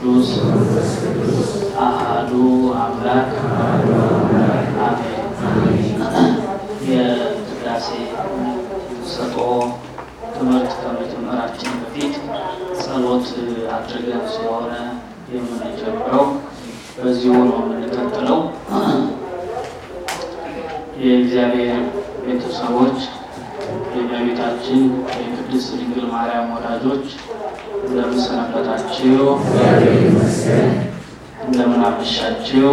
ቅዱስ አሃዱ አምላክ አሜን። የቅዳሴ ሰጦ ትምህርት ከመጀመራችን በፊት ጸሎት አድርገን ስለሆነ የምንጀምረው በዚሁ ነው የምንቀጥለው። የእግዚአብሔር ቤተሰቦች የእመቤታችን የቅድስት ድንግል ማርያም ወዳጆች እንደምን ሰነበታችሁ? እንደምን አመሻችሁ?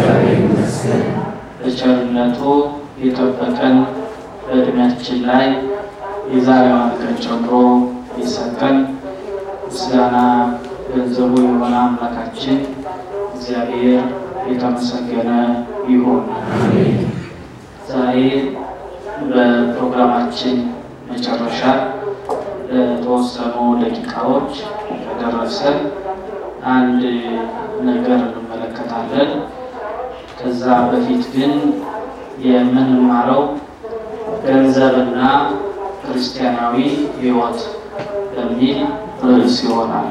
በቸርነቱ የጠበቀን በእድሜያችን ላይ የዛሬዋን ቀን ጨምሮ የሰጠን ምስጋና ገንዘቡ የሆነ አምላካችን እግዚአብሔር የተመሰገነ ይሁን። ዛሬ በፕሮግራማችን መጨረሻ ለተወሰኑ ደቂቃዎች ከደረሰን አንድ ነገር እንመለከታለን። ከዛ በፊት ግን የምንማረው ገንዘብና ክርስቲያናዊ ሕይወት በሚል ርዕስ ይሆናል።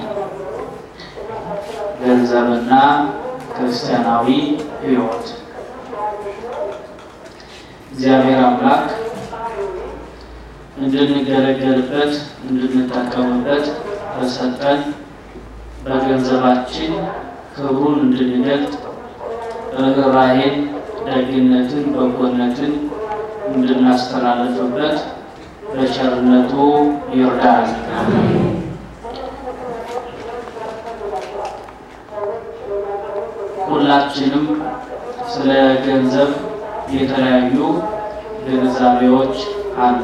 ገንዘብና ክርስቲያናዊ ሕይወት እግዚአብሔር አምላክ እንድንገለገልበት እንድንጠቀምበት በሰጠን በገንዘባችን ክብሩን እንድንገልጥ ርኅራኄን፣ ደግነትን፣ በጎነትን እንድናስተላልፍበት በቸርነቱ ይርዳል። ሁላችንም ስለ ገንዘብ የተለያዩ ግንዛቤዎች አሉ።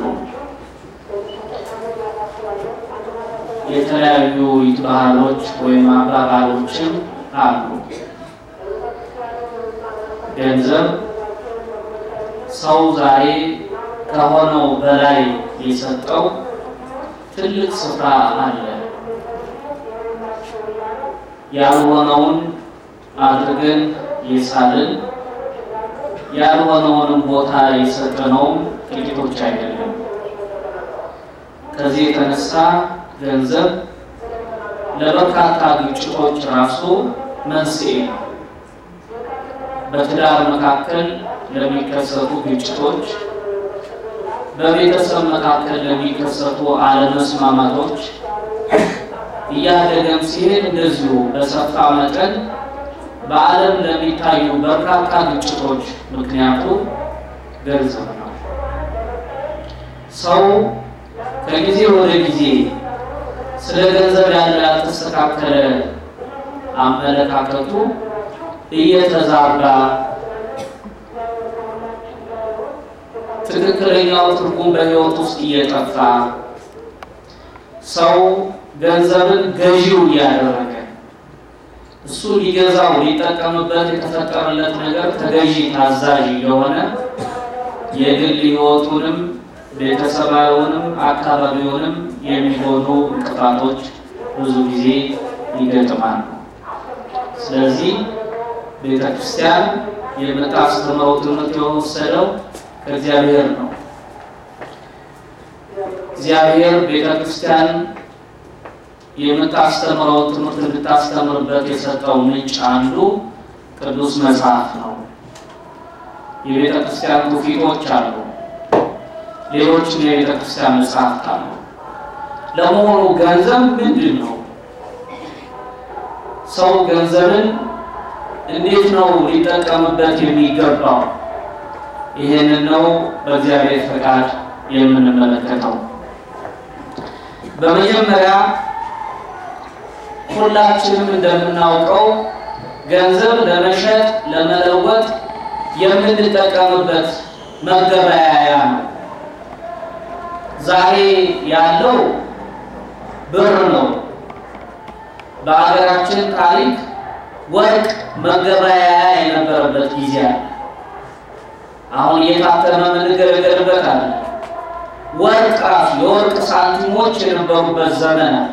የተለያዩ ባህሎች ወይም አባባሎችም አሉ። ገንዘብ ሰው ዛሬ ከሆነው በላይ የሰጠው ትልቅ ስፍራ አለ። ያልሆነውን አድርገን የሳልን ያልሆነውንም ቦታ የሰጠነውም ጥቂቶች አይደለም። ከዚህ የተነሳ ገንዘብ ለበርካታ ግጭቶች ራሱ መንስኤ ነው። በትዳር መካከል ለሚከሰቱ ግጭቶች፣ በቤተሰብ መካከል ለሚከሰቱ አለመስማማቶች እያደገም ሲሄድ እንደዚሁ በሰፋ መጠን በዓለም ለሚታዩ በርካታ ግጭቶች ምክንያቱ ገንዘብ ነው። ሰው ከጊዜ ወደ ጊዜ ስለ ገንዘብ ያለው ያልተስተካከለ አመለካከቱ እየተዛባ ትክክለኛው ትርጉም በሕይወት ውስጥ እየጠፋ ሰው ገንዘብን ገዢው እያደረገ እሱ ሊገዛው ሊጠቀምበት የተፈጠረለት ነገር ተገዢ ታዛዥ የሆነ የግል ሕይወቱንም ቤተሰባዊውንም አካባቢውንም የሚሆኑ እንቅፋቶች ብዙ ጊዜ ይገጥማሉ። ስለዚህ ቤተ ክርስቲያን የምታስተምረው ትምህርት የወሰደው ከእግዚአብሔር ነው። እግዚአብሔር ቤተ ክርስቲያን የምታስተምረው ትምህርት እንድታስተምርበት የሰጠው ምንጭ አንዱ ቅዱስ መጽሐፍ ነው። የቤተ ክርስቲያን ትውፊቶች አሉ። ሌሎችም የቤተ ክርስቲያን መጽሐፍት አሉ። ለመሆኑ ገንዘብ ምንድን ነው? ሰው ገንዘብን እንዴት ነው ሊጠቀምበት የሚገባው? ይህንን ነው በእግዚአብሔር ፈቃድ የምንመለከተው። በመጀመሪያ ሁላችንም እንደምናውቀው ገንዘብ ለመሸጥ ለመለወጥ የምንጠቀምበት መገበያያ ነው። ዛሬ ያለው ብር ነው። በሀገራችን ታሪክ ወርቅ መገበያያ የነበረበት ጊዜ አለ። አሁን እየታተመ የምንገለገልበት አለ። ወርቅ ራሱ የወርቅ ሳንቲሞች የነበሩበት ዘመን አለ።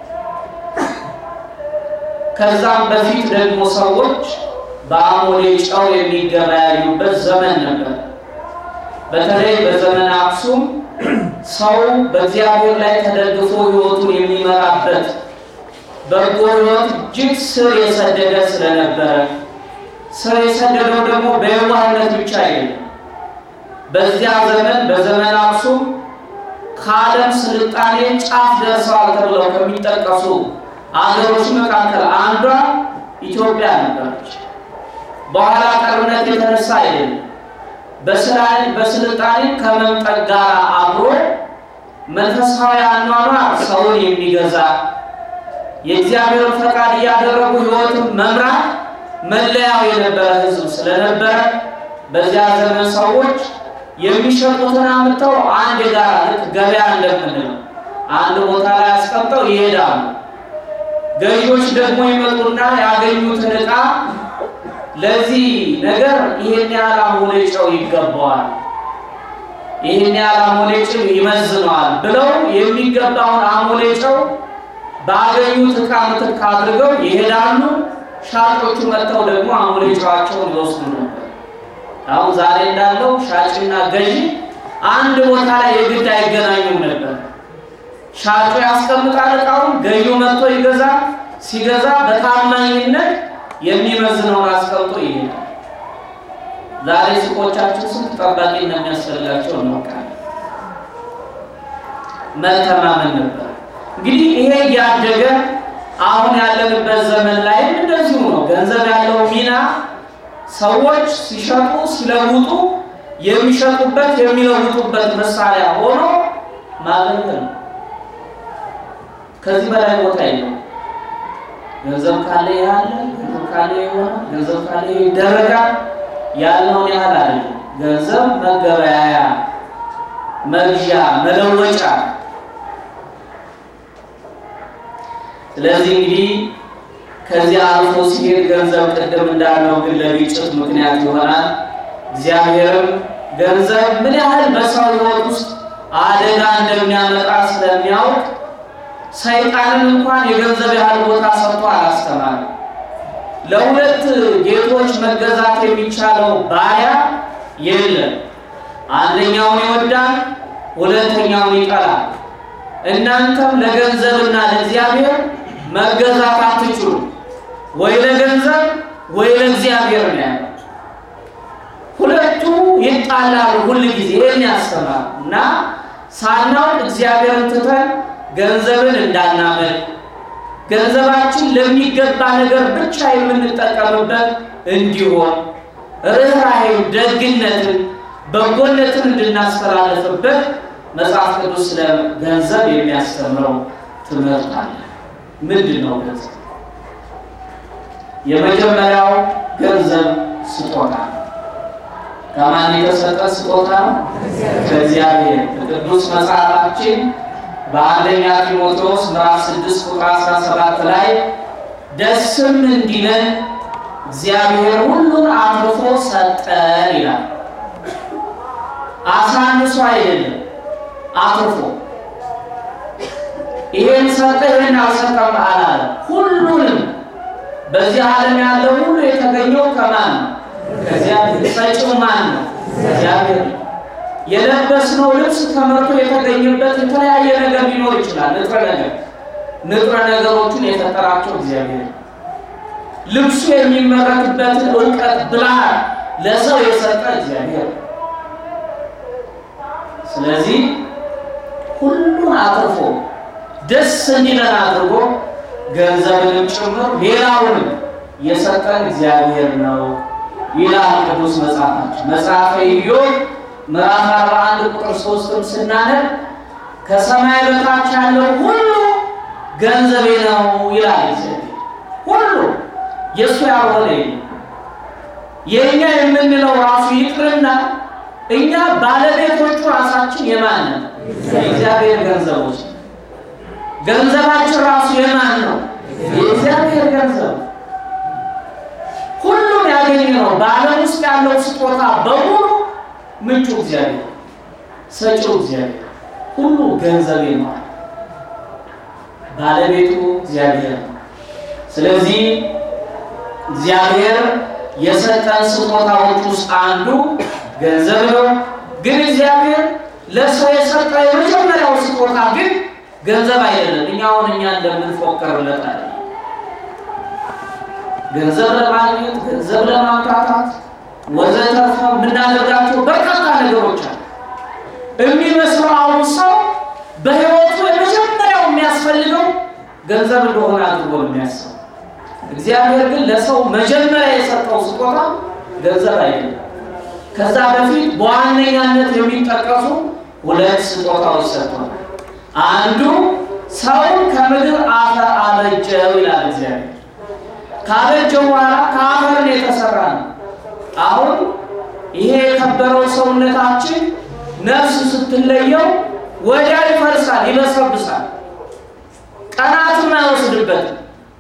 ከዛም በፊት ደግሞ ሰዎች በአሞሌ ጨው የሚገበያዩበት ዘመን ነበር። በተለይ በዘመነ አክሱም ሰው በእግዚአብሔር ላይ ተደግፎ ሕይወቱን የሚመራበት በጎ ሕይወት እጅግ ስር የሰደደ ስለነበረ ስር የሰደደው ደግሞ በየዋህነት ብቻ አይደለም። በዚያ ዘመን በዘመን አክሱም ከዓለም ስልጣኔ ጫፍ ደርሰዋል ተብለው ከሚጠቀሱ አገሮች መካከል አንዷ ኢትዮጵያ ነበረች። በኋላ ቀርነት የተነሳ አይደለም፣ በስልጣኔ ከመምጠቅ ጋር አብሮ መንፈሳዊ አኗኗር ሰውን የሚገዛ የእግዚአብሔር ፈቃድ እያደረጉ ሕይወትን መምራት መለያው የነበረ ሕዝብ ስለነበረ በዚያ ዘመን ሰዎች የሚሸጡትን አምጥተው አንድ ጋር ልክ ገበያ እንደምንለው አንድ ቦታ ላይ አስቀምጠው ይሄዳሉ። ገዢዎች ደግሞ ይመጡና ያገኙትን ዕቃ ለዚህ ነገር ይሄን ያህል አሞሌ ጨው ይገባዋል፣ ይሄን ያህል አሞሌ ጨው ይመዝነዋል ብለው የሚገባውን አሞሌ ጨው ባገኙት ዕቃ ምትክ አድርገው ይሄዳሉ። ሻጮቹ መጥተው ደግሞ አሞሌ ጨዋቸውን ይወስዱ ነበር። አሁን ዛሬ እንዳለው ሻጭና ገዢ አንድ ቦታ ላይ የግድ አይገናኙም ነበር። ሻጩ ያስቀምጣል ዕቃውን፣ ገዢው መጥቶ ይገዛል። ሲገዛ በታማኝነት የሚመዝነውን አስቀምጦ ይሄዳል። ዛሬ ሱቆቻችን ስንት ጠባቂ እንደሚያስፈልጋቸው እናውቃለን። መተማመን ነበር። እንግዲህ ይሄ እያደገ አሁን ያለንበት ዘመን ላይም እንደዚሁ ነው። ገንዘብ ያለው ሚና ሰዎች ሲሸጡ ሲለውጡ የሚሸጡበት የሚለውጡበት መሳሪያ ሆኖ ማገልገል ነው። ከዚህ በላይ ቦታ የለው። ገንዘብ ካለ ያለ ገንዘብ ካለ ይሆናል፣ ገንዘብ ካለ ይደረጋል። ያለውን ያህል አይደለም። ገንዘብ መገበያያ፣ መግዣ፣ መለወጫ ስለዚህ እንግዲህ ከዚያ አልፎ ሲሄድ ገንዘብ ቅድም እንዳለው ግን ለግጭት ምክንያት ይሆናል። እግዚአብሔርም ገንዘብ ምን ያህል በሰው ሕይወት ውስጥ አደጋ እንደሚያመጣ ስለሚያውቅ ሰይጣንን እንኳን የገንዘብ ያህል ቦታ ሰጥቶ አላስተማርም። ለሁለት ጌቶች መገዛት የሚቻለው ባሪያ የለም። አንደኛውን ይወዳል፣ ሁለተኛውን ይጠላል። እናንተም ለገንዘብና ለእግዚአብሔር መገዛት አትችሉ፣ ወይ ለገንዘብ ወይ ለእግዚአብሔር ነው ያለው። ሁለቱ ይጣላሉ ሁል ጊዜ ይህን ያስተማር እና ሳናውቅ እግዚአብሔርን ትተን ገንዘብን እንዳናመልክ ገንዘባችን ለሚገባ ነገር ብቻ የምንጠቀምበት እንዲሆን ርኅራኄን፣ ደግነትን፣ በጎነትን እንድናስተላልፍበት መጽሐፍ ቅዱስ ስለ ገንዘብ የሚያስተምረው ትምህርት አለ። ምንድን ነው ገንዘብ? የመጀመሪያው ገንዘብ ስጦታ ነው። ከማን የተሰጠ ስጦታ ነው? ከእግዚአብሔር። ቅዱስ መጽሐፋችን በአንደኛ ጢሞቴዎስ ምዕራፍ 6 ቁጥር 17 ላይ ደስም እንዲለን እግዚአብሔር ሁሉን አትርፎ ሰጠን ይላል። አሳንሶ አይደለም፣ አትርፎ ይሄን ሰጠ ይሄን አልሰጠም አላለ። ሁሉንም በዚህ ዓለም ያለው ሁሉ የተገኘው ከማን ነው? ከእግዚአብሔር። ሰጪው ማን ነው? እግዚአብሔር ነው። የለበስነው ልብስ ተመርቶ የተገኘበት የተለያየ ነገር ሊኖር ይችላል። ንጥረ ነገር ንጥረ ነገሮቹን የፈጠራቸው እግዚአብሔር ነው። ልብሱ የሚመረትበትን እውቀት ብልሃት ለሰው የሰጠ እግዚአብሔር ነው። ስለዚህ ሁሉን አትርፎ ደስ እንዲለን አድርጎ ገንዘብንም ጭምር ሌላውንም የሰጠን እግዚአብሔር ነው ይላል ቅዱስ መጽሐፋችን። መጽሐፈ ኢዮብ ምዕራፍ 41 ቁጥር 3ም ስናነብ ከሰማይ በታች ያለው ሁሉ ገንዘቤ ነው ይላል እግዚአብሔር። ሁሉ የእሱ ያልሆነ የለም። የእኛ የምንለው ራሱ ይቅርና እኛ ባለቤቶቹ ራሳችን የማን ነው? የእግዚአብሔር ገንዘቦች። ገንዘባችን ራሱ የማን ነው? የእግዚአብሔር ገንዘብ። ሁሉም ያገኘ ነው። በዓለም ውስጥ ያለው ስጦታ በሙሉ ምንጩ እግዚአብሔር፣ ሰጪው እግዚአብሔር፣ ሁሉ ገንዘቤ ነው። ባለቤቱ እግዚአብሔር ነው። ስለዚህ እግዚአብሔር የሰጠን ስጦታዎች ውስጥ አንዱ ገንዘብ ነው። ግን እግዚአብሔር ለሰው የሰጠው የመጀመሪያው ስጦታ ግን ገንዘብ አይደለም። እኛ አሁን እኛ እንደምንፎከርለት አይደለም። ገንዘብ ለማግኘት፣ ገንዘብ ለማምጣታት ወዘተርፈ የምናደርጋቸው በርካታ ነገሮች አሉ። የሚመስለው አሁን ሰው በሕይወቱ የመጀመሪያው የሚያስፈልገው ገንዘብ እንደሆነ አድርጎ ነው የሚያስበው። እግዚአብሔር ግን ለሰው መጀመሪያ የሰጠው ስጦታ ገንዘብ አይደለም። ከዛ በፊት በዋነኛነት የሚጠቀሱ ሁለት ስጦታዎች ሰጥቷል። አንዱ ሰውን ከምድር አፈር አበጀው ይላል እግዚአብሔር። ካበጀው በኋላ ከአፈር ነው የተሰራ ነው። አሁን ይሄ የከበረው ሰውነታችን ነፍስ ስትለየው ወዲያ ይፈርሳል፣ ይበሰብሳል። ቀናትም አይወስድበትም።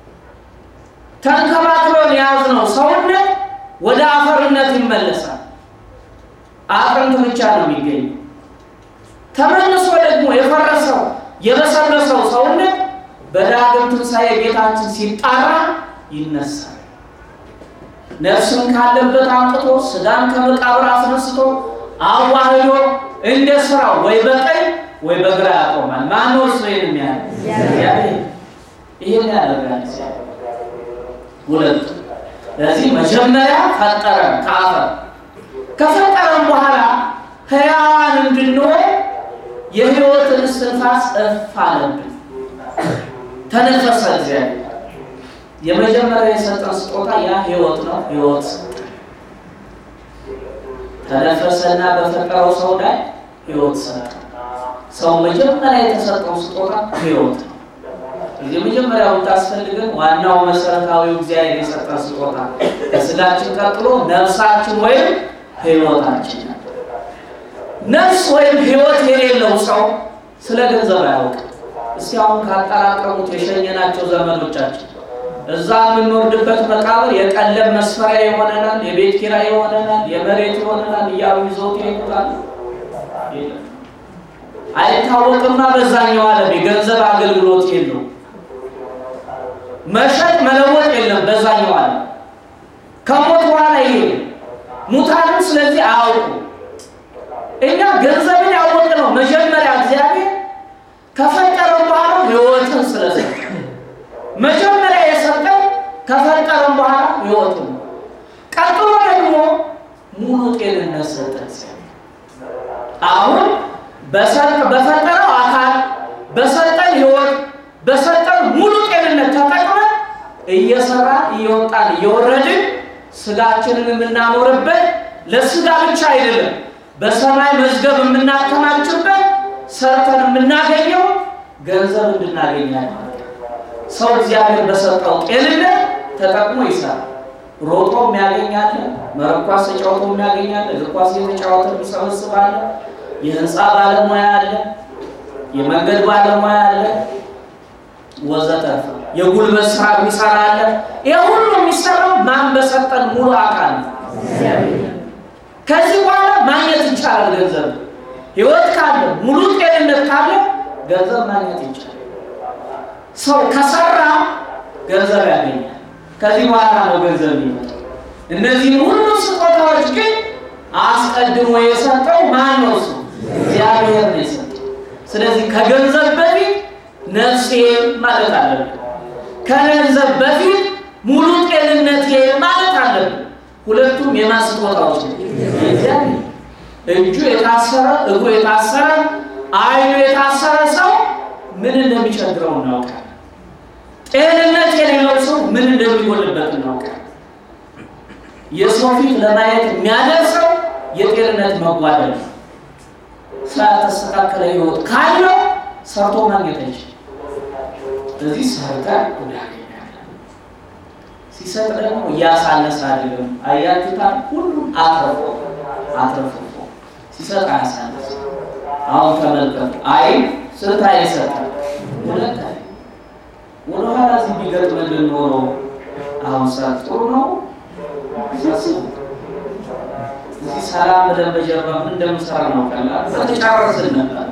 ተንከባክሎን የያዝነው ሰውነት ወደ አፈርነት ይመለሳል። አጥንት ብቻ ነው የሚገኘው። ተመልሶ ደግሞ የፈረሰው የበሰበሰው ሰውነት በዳግም ትንሣኤ ጌታችን ሲጣራ ይነሳል። ነፍስን ካለበት አምጥቶ ስጋን ከመቃብር አስነስቶ አዋህዶ እንደ ስራው ወይ በቀኝ ወይ በግራ ያቆማል። ማነው እሱ ይህን የሚያለ ይህን ያደርጋል እግዚአብሔር። ሁለቱ ለዚህ መጀመሪያ ፈጠረን ከአፈር ከፈጠረን በኋላ ሕያዋን እንድንሆን የሕይወትን እስትንፋስ እፍ አለብን፣ ተነፈሰ እግዚአብሔር። የመጀመሪያ የሰጠን ስጦታ ያ ሕይወት ነው። ሕይወት ተነፈሰና በፈጠረው ሰው ላይ ሕይወት ሰጠ። ሰው መጀመሪያ የተሰጠው ስጦታ ሕይወት ነው። እዚህ መጀመሪያው የምታስፈልገን ዋናው መሰረታዊው እግዚአብሔር የሰጠን ስጦታ ከስጋችን ቀጥሎ ነፍሳችን ወይም ሕይወታችን ነው። ነፍስ ወይም ሕይወት የሌለው ሰው ስለ ገንዘብ አያውቅም። እስቲ አሁን ካጠራቀሙት የሸኘናቸው ዘመዶቻችን እዛ የምንወርድበት መቃብር የቀለብ መስፈሪያ ይሆነናል፣ የቤት ኪራይ ይሆነናል፣ የመሬት ይሆነናል እያሉ ይዘውት ይሄዱታል። አይታወቅማ። በዛኛው ዓለም የገንዘብ አገልግሎት የለው፣ መሸጥ መለወጥ የለም። በዛኛው ዓለም ከሞት በኋላ ይሄ ሙታንም ስለዚህ አያውቁ። እኛ ገንዘብን ያወቅ ነው መጀመሪያ እግዚአብሔር ከፈጠረን በኋላ ሕይወትን ስለሰጠ መጀመሪያ የሰጠው ከፈጠረን በኋላ ሕይወትን ነው። ቀጥሎ ደግሞ ሙሉ ጤንነት ሰጠ። አሁን በፈጠረው አካል በሰጠን ሕይወት በሰጠን ሙሉ ጤንነት ተጠቅመን እየሰራን እየወጣን እየወረድን ስጋችንን የምናኖርበት ለስጋ ብቻ አይደለም፣ በሰማይ መዝገብ የምናከማችበት ሰርተን የምናገኘው ገንዘብ እንድናገኛል ማለት ነው። ሰው እግዚአብሔር በሰጠው ጤንነት ተጠቅሞ ይሰራል። ሮጦ የሚያገኛለ፣ መረብ ኳስ ተጫውቶ የሚያገኛለ፣ እግር ኳስ የተጫወተ የሚሰበስባለ፣ የህንፃ ባለሙያ አለ፣ የመንገድ ባለሙያ አለ፣ ወዘተርፈ የጉልበት ስራ የሚሰራ አለ። ይህ ሁሉ የሚሰራው ማን በሰጠን ሙሉ አካል ነው። ከዚህ በኋላ ማግኘት ይቻላል ገንዘብ ህይወት ካለ ሙሉ ጤንነት ካለ ገንዘብ ማግኘት ይቻላል። ሰው ከሰራ ገንዘብ ያገኛል። ከዚህ በኋላ ነው ገንዘብ የሚመጣው። እነዚህም ሁሉ ስጦታዎች ግን አስቀድሞ የሰጠው ማን ነው? እሱ እግዚአብሔር ነው የሰጠው። ስለዚህ ከገንዘብ በፊት ነፍሴ ማለት አለብን። ከገንዘብ በፊት ሙሉ ጤንነቴ ማለት አለብን። ሁለቱም የማን ስጦታዎች ነው? እግዚአብሔር እጁ የታሰረ እግሩ የታሰረ አይኑ የታሰረ ሰው ምን እንደሚቸግረው እናውቃለን። ጤንነት የሌለው ሰው ምን እንደሚጎልበት እናውቃለን። የሰው ፊት ለማየት የሚያደርሰው የጤንነት መጓደል ነው። ስላልተስተካከለ ህይወት ካለው ሰርቶ ማግኘት አይችልም። እዚህ ሰርተን እናገኛለን። ሲሰጥ ደግሞ እያሳነሰ አይደለም። አያችሁታል? ሁሉም አትረፎ አትረፎ ሲሰጥ አያሳነስ። አሁን ተመልከቱ። አይ ስንት አይ ይሰጣል? ሁለት አይ ወደኋላ እዚህ ቢገጥምልን ኖሮ አሁን ሰዓት ጥሩ ነው። ሳስቡ እዚህ ሰላም ብለን በጀርባ ምን እንደምሰራ ነው ቀላል በተጫረስን ነበር።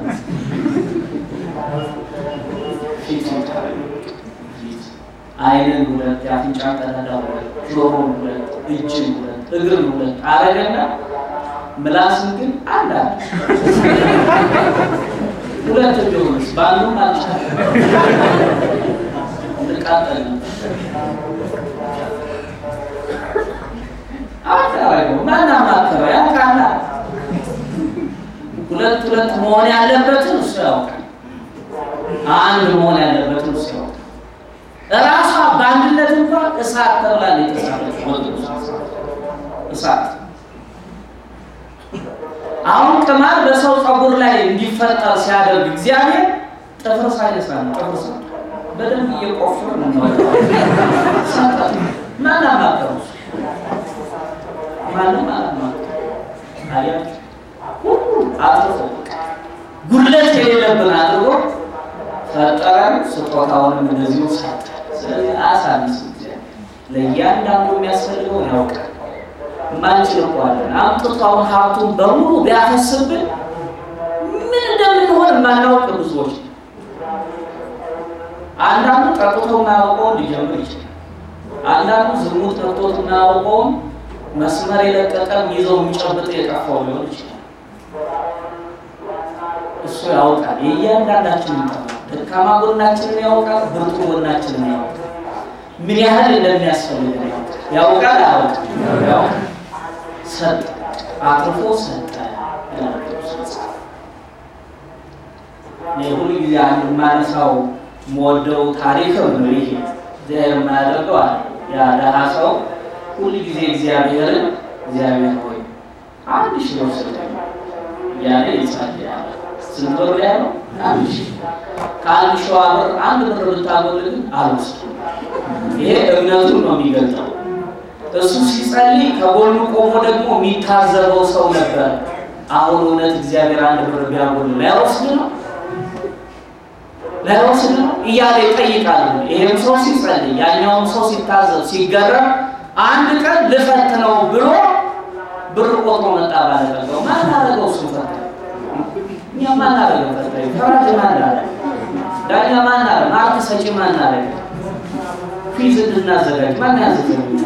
ፊት ፊት አይንን ሁለት የአፍንጫ ቀዳዳ ሁለት ጆሮን ሁለት እጅን ሁለት እግርን ሁለት አረገና ምላስን ግን አንድ አለ። ሁለት ቢሆንስ ባሉም አልቻለም። እንቃጠል ነበር። ሁለት ሁለት መሆን ያለበትን እሱ ያውቃል። አንድ መሆን ያለበትን እሱ ያውቃል። እራሷ በአንድነት እንኳን እሳት ተብላ ነው የተሳለች። እሳት አሁን ቅማል በሰው ፀጉር ላይ እንዲፈጠር ሲያደርግ እግዚአብሔር ጥፍር ሳይነሳ ነው። ጥፍር ሳ በደንብ እየቆፈር ነው ማን አማከሩ? ማንም አላማከሩ። አያችሁ ሁሉ አጥፎ ጉድለት የሌለብን አድርጎ ፈጠረን። ስጦታውንም እንደዚሁ ሰጠ። ስለዚህ አሳንስ ለእያንዳንዱ የሚያስፈልገውን ያውቃል። ማንችል እኮ አለን አምጥቶ አሁን ሀብቱን በሙሉ ቢያፈስብን ምን እንደምንሆን የማናውቅ ብዙዎች። አንዳንዱ ጠጥቶ የማያውቀውን ሊጀምር ይችላል። አንዳንዱ ዝሙት ጠጥቶት የማያውቀውን መስመር የለቀቀም ይዘው የሚጨብጥ የጠፋው ሊሆን ይችላል። እሱ ያውቃል። የእያንዳንዳችን ይጠፋል። ደካማ ጎናችንን ያውቃል። ብርቱ ጎናችንን ያውቃል። ምን ያህል እንደሚያስፈልገን ያውቃል። ያውቃል አያውቅም? ያውቃል። ሰጠ፣ አትርፎ ሰጠ። እኔ ሁሉ ጊዜ አንድ የማነሳው የምወደው ታሪክም ነው ይሄ እግዚአብሔር የማያደርገው አለ። ያ ደሃ ሰው ሁሉ ጊዜ እግዚአብሔርን እግዚአብሔር ሆይ አንድ ሺህ ብር ስጠኝ እያለ ይጸልያል። ስንት ብር ያለው? አንድ ሺህ ከአንድ ሺዋ ብር አንድ ብር ብታጎልግን አልወስድም። ይሄ እምነቱን ነው የሚገልጠው። እሱ ሲጸልይ ከጎኑ ቆሞ ደግሞ የሚታዘበው ሰው ነበር። አሁን እውነት እግዚአብሔር አንድ ብር ቢያጎል ላይወስድ ነው ላይወስድ ነው እያለ ይጠይቃል። ይሄም ሰው ሲጸልይ፣ ያኛውም ሰው ሲታዘብ ሲገረም፣ አንድ ቀን ልፈት ነው ብሎ ብር ቆጥሮ መጣ። ባለጠጋው ማናረገው እሱ ፈታ እኛ ማናረገው ፈታ ፈራጅ ማናረ ዳኛ ማናረ ማርክ ሰጪ ማናረ ፊዝ እንድናዘጋጅ ማን ያዘጋጅ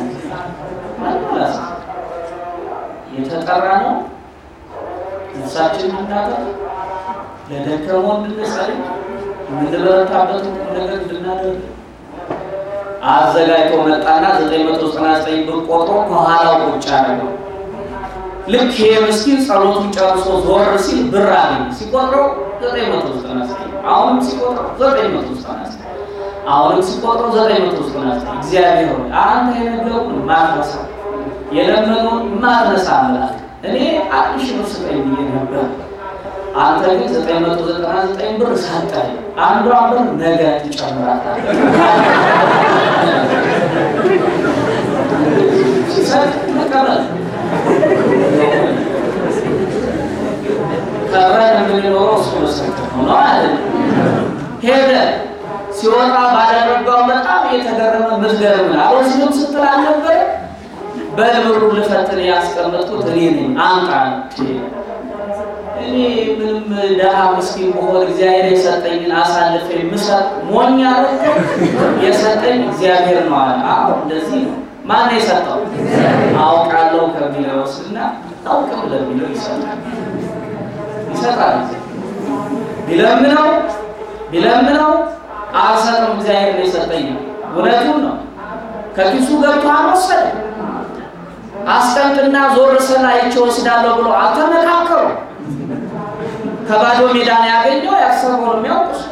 የተጠራ ነው። ነፍሳችን እንድናጠር ለደከመው እንድንጸልይ የምንበረታበት ነገር እንድናደርግ አዘጋጅቶ መጣና 999 ብር ቆጥሮ ከኋላው ቁጭ አደረገው። ልክ ይሄ ምስኪን ጸሎቱን ጨርሶ ዞር ሲል ብር አገኘ። ሲቆጥረው 999 አሁንም ሲቆጥረው 999 አሁንም ሲቆጥረው 999 እግዚአብሔር ሆይ አንተ የነገሩን ማትረሳ የለመኑን ማትረሳ አምላክ እኔ አንድ ሺህ ብር ስጠኝ ብዬ ነበር አንተ ግን 999 ብር ሰጠኝ። አንዷ ብር ነገ ትጨምራታለህ። ሲሰጥ መቀበል ከብረን የምንኖረው እሱ መሰከር ነው አይደል? ሄደ ሲወጣ ባደረገው በጣም የተገረመ ምትገርም አልወስድም ስትል አልነበረ? በልብሩ ልፈትን ያስቀመጥኩት እኔ ነኝ አምጣ እኔ ምንም ደሃ ምስኪን በሆን እግዚአብሔር የሰጠኝን አሳልፌ የምሰጥ ሞኝ አረከ የሰጠኝ እግዚአብሔር ነው አለ። አዎ እንደዚህ ነው። ማን የሰጠው? አውቃለሁ ከሚለው ወስድና አውቅም ለሚለው ይሰጣል ይሰጣል። ቢለምነው ቢለምነው አልሰጥም እግዚአብሔር ነው የሰጠኝ። እውነቱን ነው። ከኪሱ ገብቶ አልወሰደ። አስቀምጥና ዞር ስል አይቼ ወስዳለሁ ብሎ አልተመካከሩ። ከባዶ ሜዳ ነው ያገኘው። ያሰበው የሚያውቅ እሱ።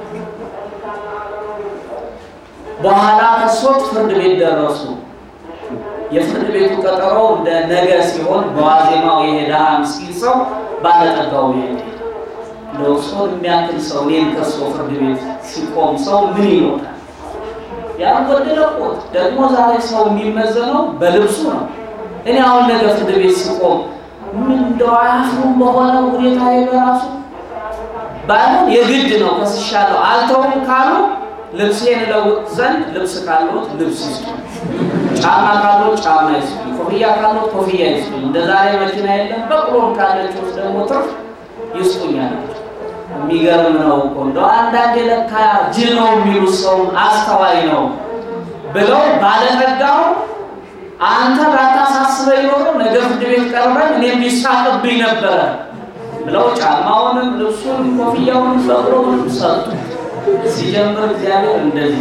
በኋላ ከሶት ፍርድ ቤት ደረሱ። የፍርድ ቤቱ ቀጠሮ እንደ ነገ ሲሆን በዋዜማው የሄደ ምስኪን ሰው ባለጠጋው ይሄድ እንደው ሰውን የሚያክል ሰው እኔን ከሶ ፍርድ ቤት ሲቆም ሰው ምን ይኖራል? ያልጎደለ ቆት ደግሞ ዛሬ ሰው የሚመዘነው በልብሱ ነው። እኔ አሁን ነገ ፍርድ ቤት ሲቆም ምን እንደው አያፍሩም በሆነ ሁኔታ በራሱ ባይሆን የግድ ነው ከስሻለሁ አልተውም ካሉ ልብሴን እለውጥ ዘንድ ልብስ ካለዎት ልብስ ይስጡ፣ ጫማ ካለዎት ጫማ ይስጡ፣ ኮፍያ ካለዎት ኮፍያ ይስጡ። እንደ ዛሬ መኪና የለም በቅሎም ካለች ውስጥ ደግሞ ትርፍ ይስጡኛል። የሚገርም ነው እኮ እንደው አንዳንድ የለካ ጅል ነው የሚሉት ሰው አስተዋይ ነው ብለው ባለጠጋው አንተ ባታሳስበኝ ኖሮ ነገ ፍርድ ቤት ቀርበን እኔም ሊሳቅብኝ ነበረ ብለው ጫማውንም ልብሱን ኮፍያውንም በቅሎውንም ሰጡ። ሲጀምር እግዚአብሔር እንደዚህ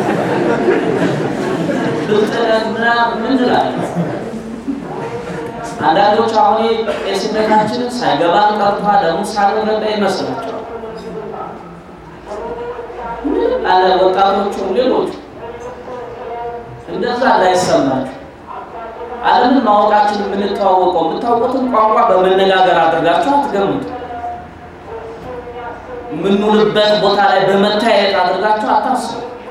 ብጥለት ምናምን ምን ትላለህ? አንዳንዶች አሁን ቄስነታችንን ሳይገባን ቀርቷል ለምን ሳልረዳ ይመስላቸዋል። አለ ወጣቶቹም ሌሎቹ እንደዛ እንዳይሰማችሁ ዓለምን ማወቃችን የምንተዋወቀው የምታውቁትን ቋንቋ በመነጋገር አድርጋችሁ አትገምቱ። የምንውልበት ቦታ ላይ በመታየት አድርጋችሁ አታስቡ።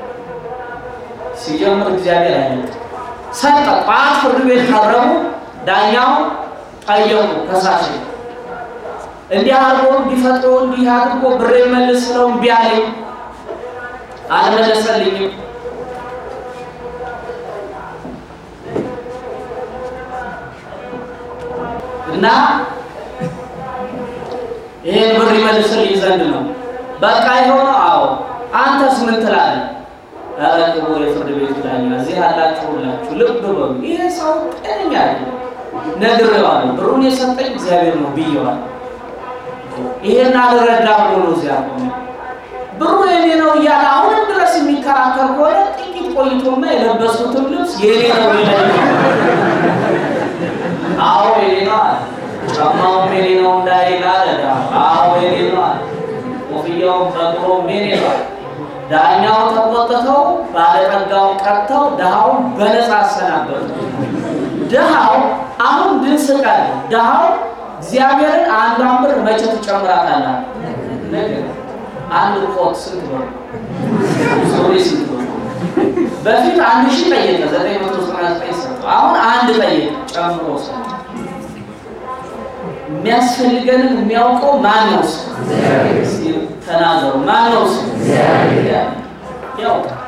ሲጀምር እግዚአብሔር አይነት ሰጠ። ጠዋት ፍርድ ቤት ቀረቡ። ዳኛው ጠየቁ ከሳሽ እንዲህ አድርጎ እንዲፈጥሮ እንዲህ አድርጎ ብሬ መልስ ስለው እምቢ አለኝ፣ አልመለሰልኝም። እና ይሄን ብር ይመልስልኝ ዘንድ ነው። በቃ የሆነ አዎ፣ አንተስ ምን ትላለህ? ኧረ ክቡር የፍርድ ቤቱ ዳኛ እዚህ ያላችሁ ሁላችሁ ልብ በሉ፣ ይሄ ሰው ጤነኛ አይደለም። ነግሬዋለሁ፣ ብሩን የሰጠኝ እግዚአብሔር ነው ብዬዋለሁ። ይሄን አልረዳ ብሎ ነው እዚያ ቆሜ ብሩ የኔ ነው እያለ አሁንም ድረስ የሚከራከር ከሆነ ጥቂት ቆይቶማ የለበሱትም ልብስ የኔ ነው ይለኝ። አዎ የኔ ነው አለ። ጫማውም የኔ ነው እንዳይል አለ። አዎ የኔ ነው አለ። ኮፍያውም በቅሎም የኔ ነው አለ። ዳኛው ተቆጥተው ባለጠጋውን ቀጥተው ድሃውን በነፃ አሰናበቱ። ድሃው አሁን ድንስ ቀን ድሃው እግዚአብሔርን አንዷን ብር መቼ ትጨምራታለህ? ነገር አንድ ኮት ስንት ብር? ሱሪ ስንት ብር? በፊት አንድ ሺህ ጠየቀ፣ ዘጠኝ መቶ ዘጠና ዘጠኝ ሰጠው። አሁን አንድ ጠየቀ፣ ጨምሮ ሰጠ። የሚያስፈልገንን የሚያውቀው ማን ነው? እስኪ ተናገሩ። ማን ነው? ያውቃል፣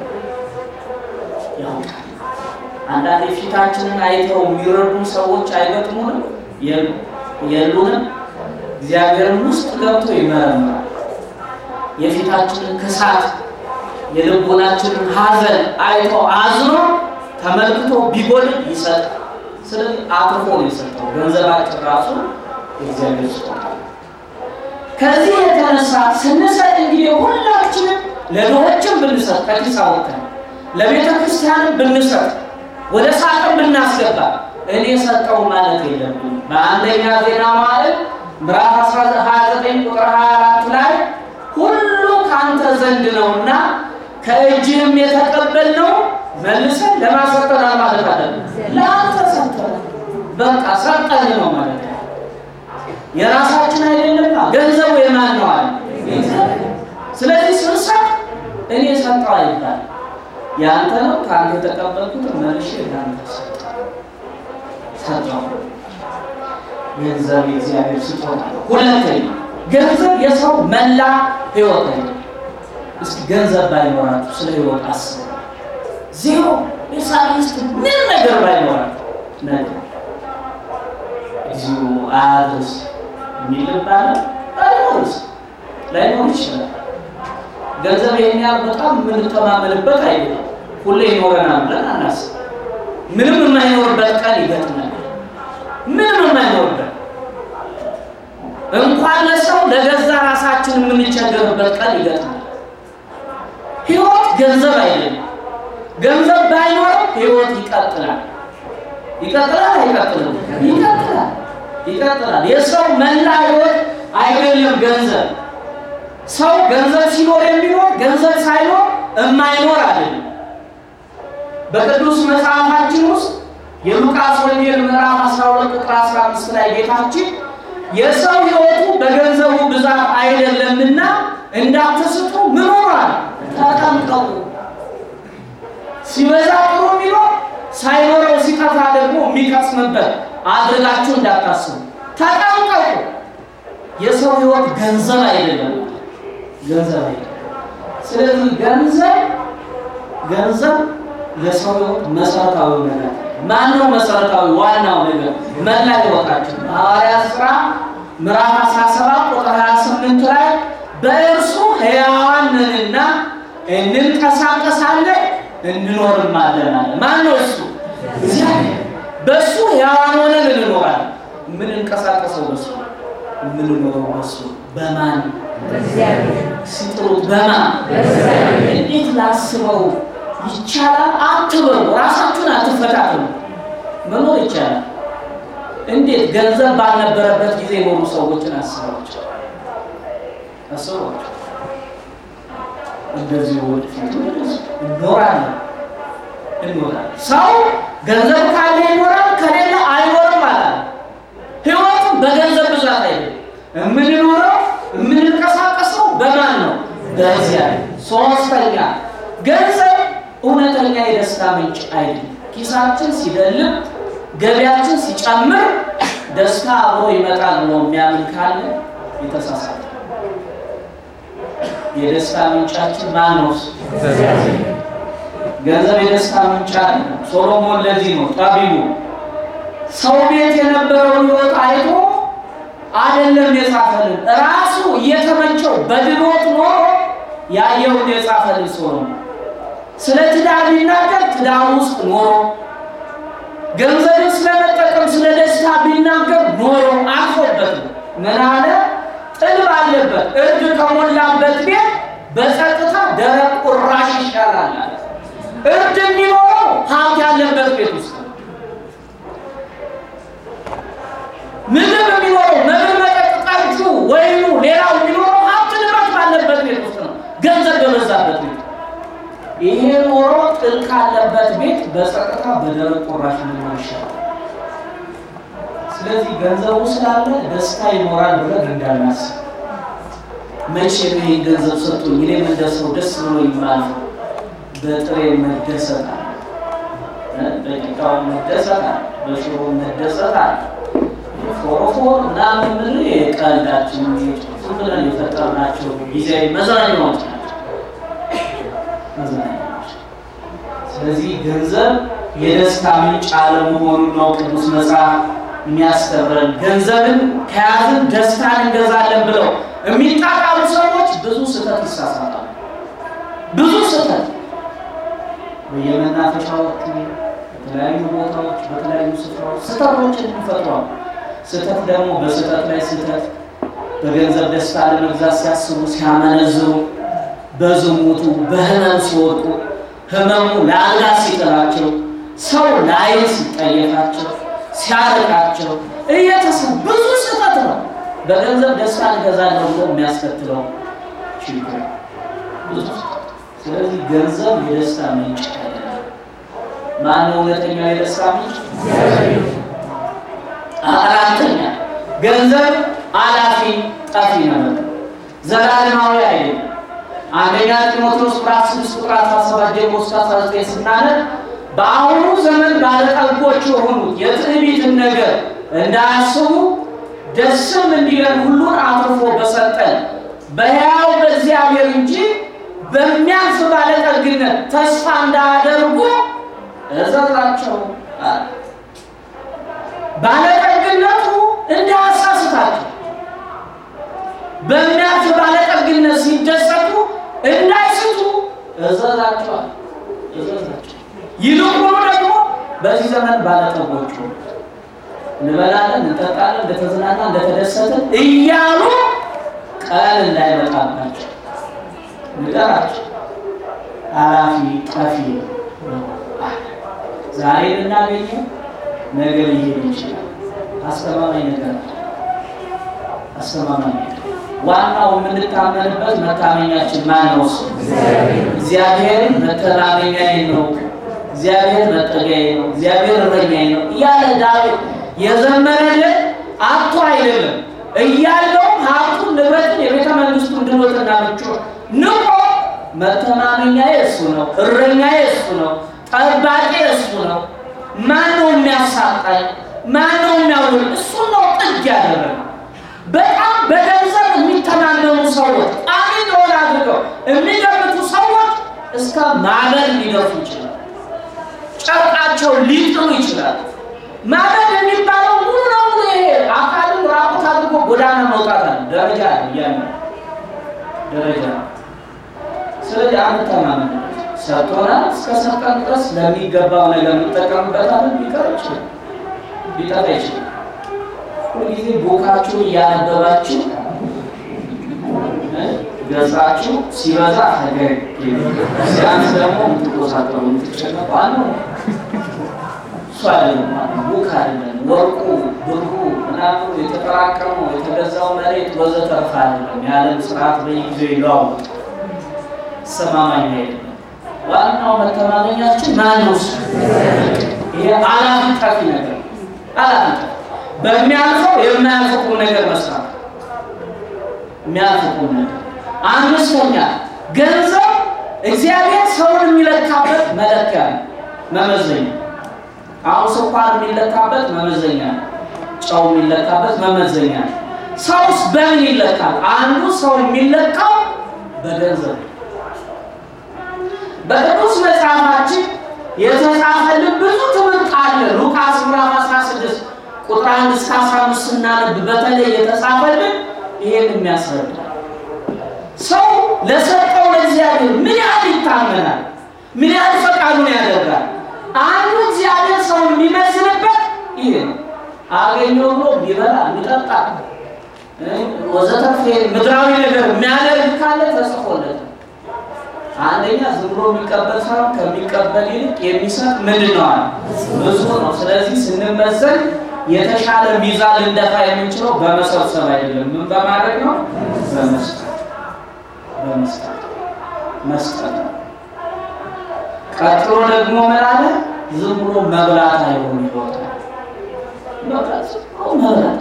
ያውቃል። አንዳንዴ ፊታችንን አይተው የሚረዱን ሰዎች አይገጥሙንም? የሉንም? እግዚአብሔርን ውስጥ ገብቶ ይመረምራል። የፊታችንን ክሳት የልቦናችንን ሐዘን አይቶ አዝኖ ተመልክቶ ቢጎል ይሰጣል። ስለዚህ አትርፎ ነው የሰጠው። ገንዘባችን ራሱ የእግዚአብሔር ስጦታ ነው። ከዚህ የተነሳ ስንሰጥ እንግዲህ ሁላችንም ለድሆችም ብንሰጥ ከኪስ አውጥተን ለቤተ ክርስቲያንም ብንሰጥ ወደ ሳጥን ብናስገባ እኔ ሰጠው ማለት የለብንም። በአንደኛ ዜና መዋዕል ምዕራፍ 29 ቁጥር 24 ላይ ሁሉ ከአንተ ዘንድ ነውና ከእጅህም የተቀበልነው መልሰን ለማሰጠናል ማለት አለብን። ለአንተ ሰጠን፣ በቃ ሰጠን ነው ማለት ነው። የራሳችን አይደለማ። ገንዘቡ የማን ነው አለ። ስለዚህ ስንሰጥ እኔ ሰጠው አይባል፣ ያንተ ነው። ከአንተ የተቀበልኩት መልሼ ለአንተ ሰጠው። ገንዘብ የእግዚአብሔር ስጦታ ነው። ሁለተኛ ገንዘብ የሰው መላ ህይወት ነው። እስኪ ገንዘብ ባይኖራችሁ ስለ ህይወት አስቡ። ዜሮ የሳይንስት ምን ነገር ባይኖራችሁ ነገር እዚሁ አያድርስ የሚል ይባላል። አይኖርስ ላይኖር ይችላል። ገንዘብ ይሄን ያህል በጣም የምንተማመንበት አይደለም። ሁሌ ይኖረናል ብለን አናስብ። ምንም የማይኖርበት ቀን ይገጥማል። ምንም የማይኖርበት እንኳን ለሰው ለገዛ ራሳችን የምንቸገርበት ቀን ይገጥማል። ህይወት ገንዘብ አይደለም። ገንዘብ ባይኖረው ህይወት ይቀጥላል። ይቀጥላል አይቀጥልም? ይቀጥላል፣ ይቀጥላል። የሰው መላ ህይወት አይደለም ገንዘብ። ሰው ገንዘብ ሲኖር የሚኖር ገንዘብ ሳይኖር የማይኖር አይደለም። በቅዱስ መጽሐፋችን ውስጥ የሉቃስ ወንጌል ምዕራፍ 12 ቁጥር 15 ላይ ጌታችን የሰው ህይወቱ በገንዘቡ ብዛት አይደለምና እንዳትስቱ ምን ሆኗል? ተጠንቀቁ። ሲበዛ ጥሩ የሚኖር ሳይኖረው ሲጠፋ ደግሞ የሚቀስምበት አድርጋችሁ እንዳታስቡ ተጠንቀቁ። የሰው ህይወት ገንዘብ አይደለም፣ ገንዘብ አይደለም። ስለዚህ ገንዘብ ገንዘብ ለሰው ህይወት መሰረታዊ ነገር ማን ነው? መሰረታዊ ዋናው ነገር መላ ህይወታችን ሐዋርያት ሥራ ምዕራፍ 17 ቁጥር 28 ላይ በእርሱ ሕያዋን ነንና እንንቀሳቀሳለን እንኖርማለን አለ። ማን ነው እሱ? እግዚአብሔር። በእሱ ሕያዋን ሆነን እንኖራለን። የምንንቀሳቀሰው በሱ የምንኖረው በሱ በማን ሲጥሩት በማን እንዴት ላስበው ይቻላል አትበሉ። ራሳችሁን አትፈታተኑ። መኖር ይቻላል። እንዴት ገንዘብ ባልነበረበት ጊዜ የኖሩ ሰዎችን አስባቸው አስባቸው። እንደዚህ ወደፊት እኖራለን እንኖራለን። ሰው ገንዘብ ካለ ይኖራል፣ ከሌለ አይኖርም አላለ። ህይወቱም በገንዘብ ብዛት አይደለም የምንኖረው የምንንቀሳቀሰው በማን ነው? በዚያ ሶስተኛ ገንዘብ እውነተኛ የደስታ ምንጭ አይደለም። ኪሳችን ሲደልብ ገቢያችን ሲጨምር ደስታ አብሮ ይመጣል ብሎ የሚያምን ካለ የተሳሳተ። የደስታ ምንጫችን ማን ነው? ገንዘብ የደስታ ምንጭ አለ። ሶሎሞን ለዚህ ነው ጠቢቡ ሰው ቤት የነበረውን ህይወት አይቶ አይደለም የጻፈልን ራሱ እየተመቸው በድሎት ኖሮ ያየውን የጻፈልን ሶሎሞን ስለ ትዳር ቢናገር ትዳር ውስጥ ኖሮ ገንዘብን ስለመጠቀም ስለ ደስታ ቢናገር ኖሮ አልፎበት ነው። ምን አለ? ጥል ባለበት እርድ ከሞላበት ቤት በጸጥታ ደረቅ ቁራሽ ይሻላል አለ። እርድ የሚኖረው ሀብት ያለበት ቤት ውስጥ ነው። ምግብ የሚኖረው መብል፣ መጠጥ፣ ጠጁ፣ ወይኑ፣ ሌላው የሚኖረው ሀብት ንብረት ባለበት ቤት ውስጥ ነው። ገንዘብ በበዛበት ቤት ይሄ ኖሮ ጥል ካለበት ቤት በጸጥታ በደረቅ ቁራሽ መኖር ይሻላል። ስለዚህ ገንዘቡ ስላለ ደስታ ይኖራል ብለን እንዳናስብ። መቼ ነው ይህ ገንዘብ ሰጥቶኝ እኔ እንደሰው ደስ ብሎ ይማል በጥሬ መደሰት አለ፣ በቂጣው መደሰት አለ፣ በሽሮ መደሰት አለ። ፎሮፎር ምናምን ምን የቀልዳችን ዝም ብለን የፈጠርናቸው ጊዜያዊ መዝናኛዎች ናቸው መዝናኛዎች። ስለዚህ ገንዘብ የደስታ ምንጭ አለመሆኑን ነው ቅዱስ መጽሐፍ የሚያስተምረን። ገንዘብን ከያዝን ደስታን እንገዛለን ብለው የሚጣጣሉ ሰዎች ብዙ ስህተት ይሳሳታሉ። ብዙ ስህተት በየመናፈሻዎቹ፣ በተለያዩ ቦታዎች፣ በተለያዩ ስፍራዎች ስህተቶችን ይፈጥሯል። ስህተት ደግሞ በስህተት ላይ ስህተት፣ በገንዘብ ደስታ ለመግዛት ሲያስቡ ሲያመነዝሩ፣ በዝሙቱ በህመም ሲወድቁ፣ ህመሙ ለአልጋ ሲጥላቸው፣ ሰው ላይን ሲጠየፋቸው፣ ሲያርቃቸው እየተሰ ብዙ ስህተት ነው። በገንዘብ ደስታ እንገዛለን ብሎ የሚያስከትለው ችግር ብዙ። ስለዚህ ገንዘብ የደስታ ምንጭ አይደለም። ማነው እውነተኛው የደስታ ምንጭ? አራተኛ ገንዘብ አላፊ ጠፊ ነበር፣ ዘላለማዊ አይደለም። አንደኛ ጢሞቴዎስ ምዕራፍ 6 ቁጥር 17 ጀምሮ እስከ 19 ስናነብ በአሁኑ ዘመን ባለጠጎች የሆኑት የትዕቢትን ነገር እንዳያስቡ ደስም እንዲለን ሁሉን አትርፎ በሰጠን በሕያው በእግዚአብሔር እንጂ በሚያልፍ ባለጠግነት ተስፋ እንዳያደርጉ እዘዛቸው አለ። ባለጠግነቱ እንዳያሳስታቸው በሚያልፍ ባለጠግነት ሲደሰቱ እንዳይስቱ እዘዛቸዋል እዘዛቸው። ይልቁኑ ደግሞ በዚህ ዘመን ባለጠጎቹ እንበላለን፣ እንጠጣለን፣ እንደተዝናና እንደተደሰትን እያሉ ቀን እንዳይመጣባቸው ንገራቸው። ኃላፊ ጠፊ ነው። ዛሬ ልናገኘው ነገ ሊሄድ ይችላል። አስተማማኝ ነገር አስተማማኝ ነገር ዋናው የምንታመንበት መታመኛችን ማን ነው? እሱ እግዚአብሔርን መተማመኛዬ ነው፣ እግዚአብሔር መጠጊያዬ ነው፣ እግዚአብሔር እረኛዬ ነው እያለ ዳዊት የዘመረልን አቶ አይደለም እያለው ሀብቱን ንብረትን የቤተ መንግስቱን ድሎትና ምቾት ንቆ መተማመኛዬ እሱ ነው፣ እረኛዬ እሱ ነው፣ ጠባቂ እሱ ነው። ማን ነው የሚያሳጣኝ? ማን ነው የሚያውል? እሱ ነው ጥግ ያደረገ። በጣም በገንዘብ የሚተማመኑ ሰዎች ቋሚ እንደሆነ አድርገው የሚገምቱ ሰዎች እስከ ማበድ ሊደርሱ ይችላል። ጨርቃቸው ሊጥሉ ይችላል። ማበድ የሚባለው ሙሉ ለሙሉ ይሄ አካልን ራቁት አድርጎ ጎዳና መውጣት አለ። ደረጃ እያለ ደረጃ ስለዚህ አንተማመን ሰጥቶናል። እስከ ሰጠን ድረስ ለሚገባው ነገር እንጠቀምበታለን። ሊቀር ይችላል፣ ሊጠፋ ይችላል። ሁልጊዜ ቦካችሁ እያነበባችሁ ገጻችሁ ሲበዛ ፈገግ ሲያንስ ደግሞ የምትቆሳጠሩ የምትጨነቁ አለ። አይደለም ቡክ አይደለም ወርቁ ብሩ ምናምኑ የተጠራቀመው የተገዛው መሬት ወዘተርፈ አይደለም። የዓለም ስርዓት በየጊዜው ይለዋወጥ ሰማማኝ አይደለም። ዋናው መተማመኛችን ማን ነው? እሱ ይሄ አላፊ ጠፊ ነገር አላፊ ጠፊ በሚያልፈው የማያልፍ ቁም ነገር መስራት የሚያልፍ ቁም ነገር አምስተኛ ገንዘብ እግዚአብሔር ሰውን የሚለካበት መለኪያ ነው፣ መመዘኛ አሁን ስኳር የሚለካበት መመዘኛ ነው። ጨው የሚለካበት መመዘኛ ነው። ሰውስ በምን ይለካል? አንዱ ሰው የሚለካው በገንዘብ በቅዱስ መጽሐፋችን የተጻፈልን ብዙ ትምህርት አለ። ሉቃስ ምዕራፍ 16 ቁጥር 1 እስከ 15 ስናነብ በተለይ የተጻፈልን ይሄን የሚያስረዳ ሰው ለሰጠው ለእግዚአብሔር ምን ያህል ይታመናል፣ ምን ያህል ፈቃዱን ያደርጋል። አንዱ እግዚአብሔር ሰውን የሚመስልበት ይሄ ነው። አገኘው ብሎ ቢበላ ቢጠጣ ወዘተርፈ ምድራዊ ነገር የሚያደርግ ካለ ተጽፎለት አንደኛ ዝም ብሎ የሚቀበል ሳይሆን ከሚቀበል ይልቅ የሚሰጥ ምንድን ነው አለ ብዙ ነው። ስለዚህ ስንመዘን የተሻለ ሚዛን ልንደፋ የምንችለው በመሰብሰብ አይደለም። ምን በማድረግ ነው? በመስጠት በመስጠት መስጠት ነው። ቀጥሎ ደግሞ ምን አለ? ዝም ብሎ መብላት አይሆን ይወጣ መብላት መብላት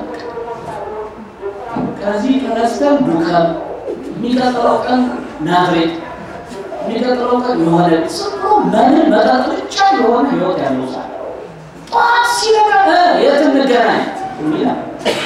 ከዚህ ተነስተን ዱከም የሚቀጥለው ቀን ናዝሬት የሚቀጥለው ቀን የሆነ ዝም ብሎ መብል መጠጥ ብቻ የሆነ ህይወት ያለው ሰው ጠዋት ሲነቃ የት እንገናኝ ይላል።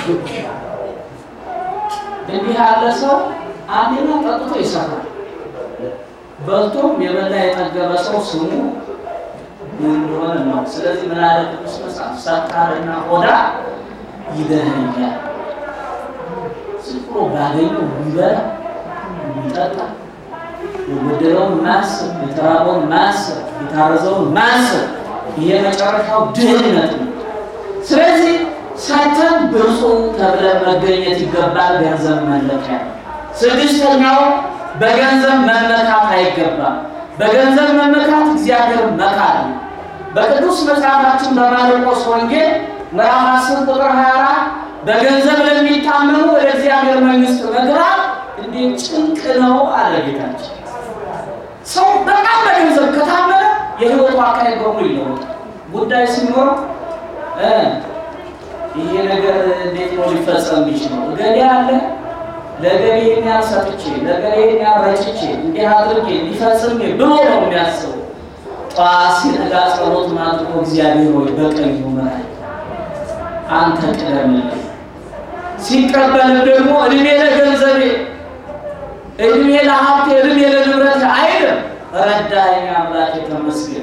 እንዲህ ያለ ሰው አንደኛ ጠጥቶ ይሰራል። በልቶም የበላ የጠገበ ሰው ስሙ ምን እንደሆነ ነው። ስለዚህ ምን አለ ቅዱስ መጽሐፍ ሰካርና ሆዳ ይደኸኛል። ዝም ብሎ ባገኘው የሚበላ የሚጠጣ የጎደለውን ማሰብ፣ የተራበውን ማሰብ፣ የታረዘውን ማሰብ ይሄ መጨረሻው ድህነት ነው። ስለዚህ ሰተን ብፁዕ ተብለን መገኘት ይገባል። ገንዘብ መለኪያ ነው። ስድስተኛው በገንዘብ መመካት አይገባም። በገንዘብ መመካት እግዚአብሔር መካድ ነው። በቅዱስ መጽሐፋችን በማርቆስ ወንጌል ምዕራፍ 10 ቁጥር 24 በገንዘብ ለሚታመኑ ወደ እግዚአብሔር መንግሥት መግባት እንዴት ጭንቅ ነው አለ ጌታችን። ሰው በጣም በገንዘብ ከታመነ የህይወቱ አካሄድ በሙሉ ይለወጣል። ጉዳይ ሲኖረው ይሄ ነገር እንዴት ነው ሊፈጸም የሚችለው? እገሌ አለ ለገሌ ይሄን ያህል ሰጥቼ ለገሌ ይሄን ያህል ረጭቼ እንዲህ አድርጌ እንዲፈጽም ብሎ ነው የሚያስበው። ጠዋት ሲነጋ ጸሎት ማድረግ እግዚአብሔር ሆይ በቀኝ ምራኝ፣ አንተ ቅደምልኝ። ሲቀበልም ደግሞ እድሜ ለገንዘቤ፣ እድሜ ለሀብቴ፣ እድሜ ለንብረት አይልም። ረዳኸኝ አምላኬ ተመስገን፣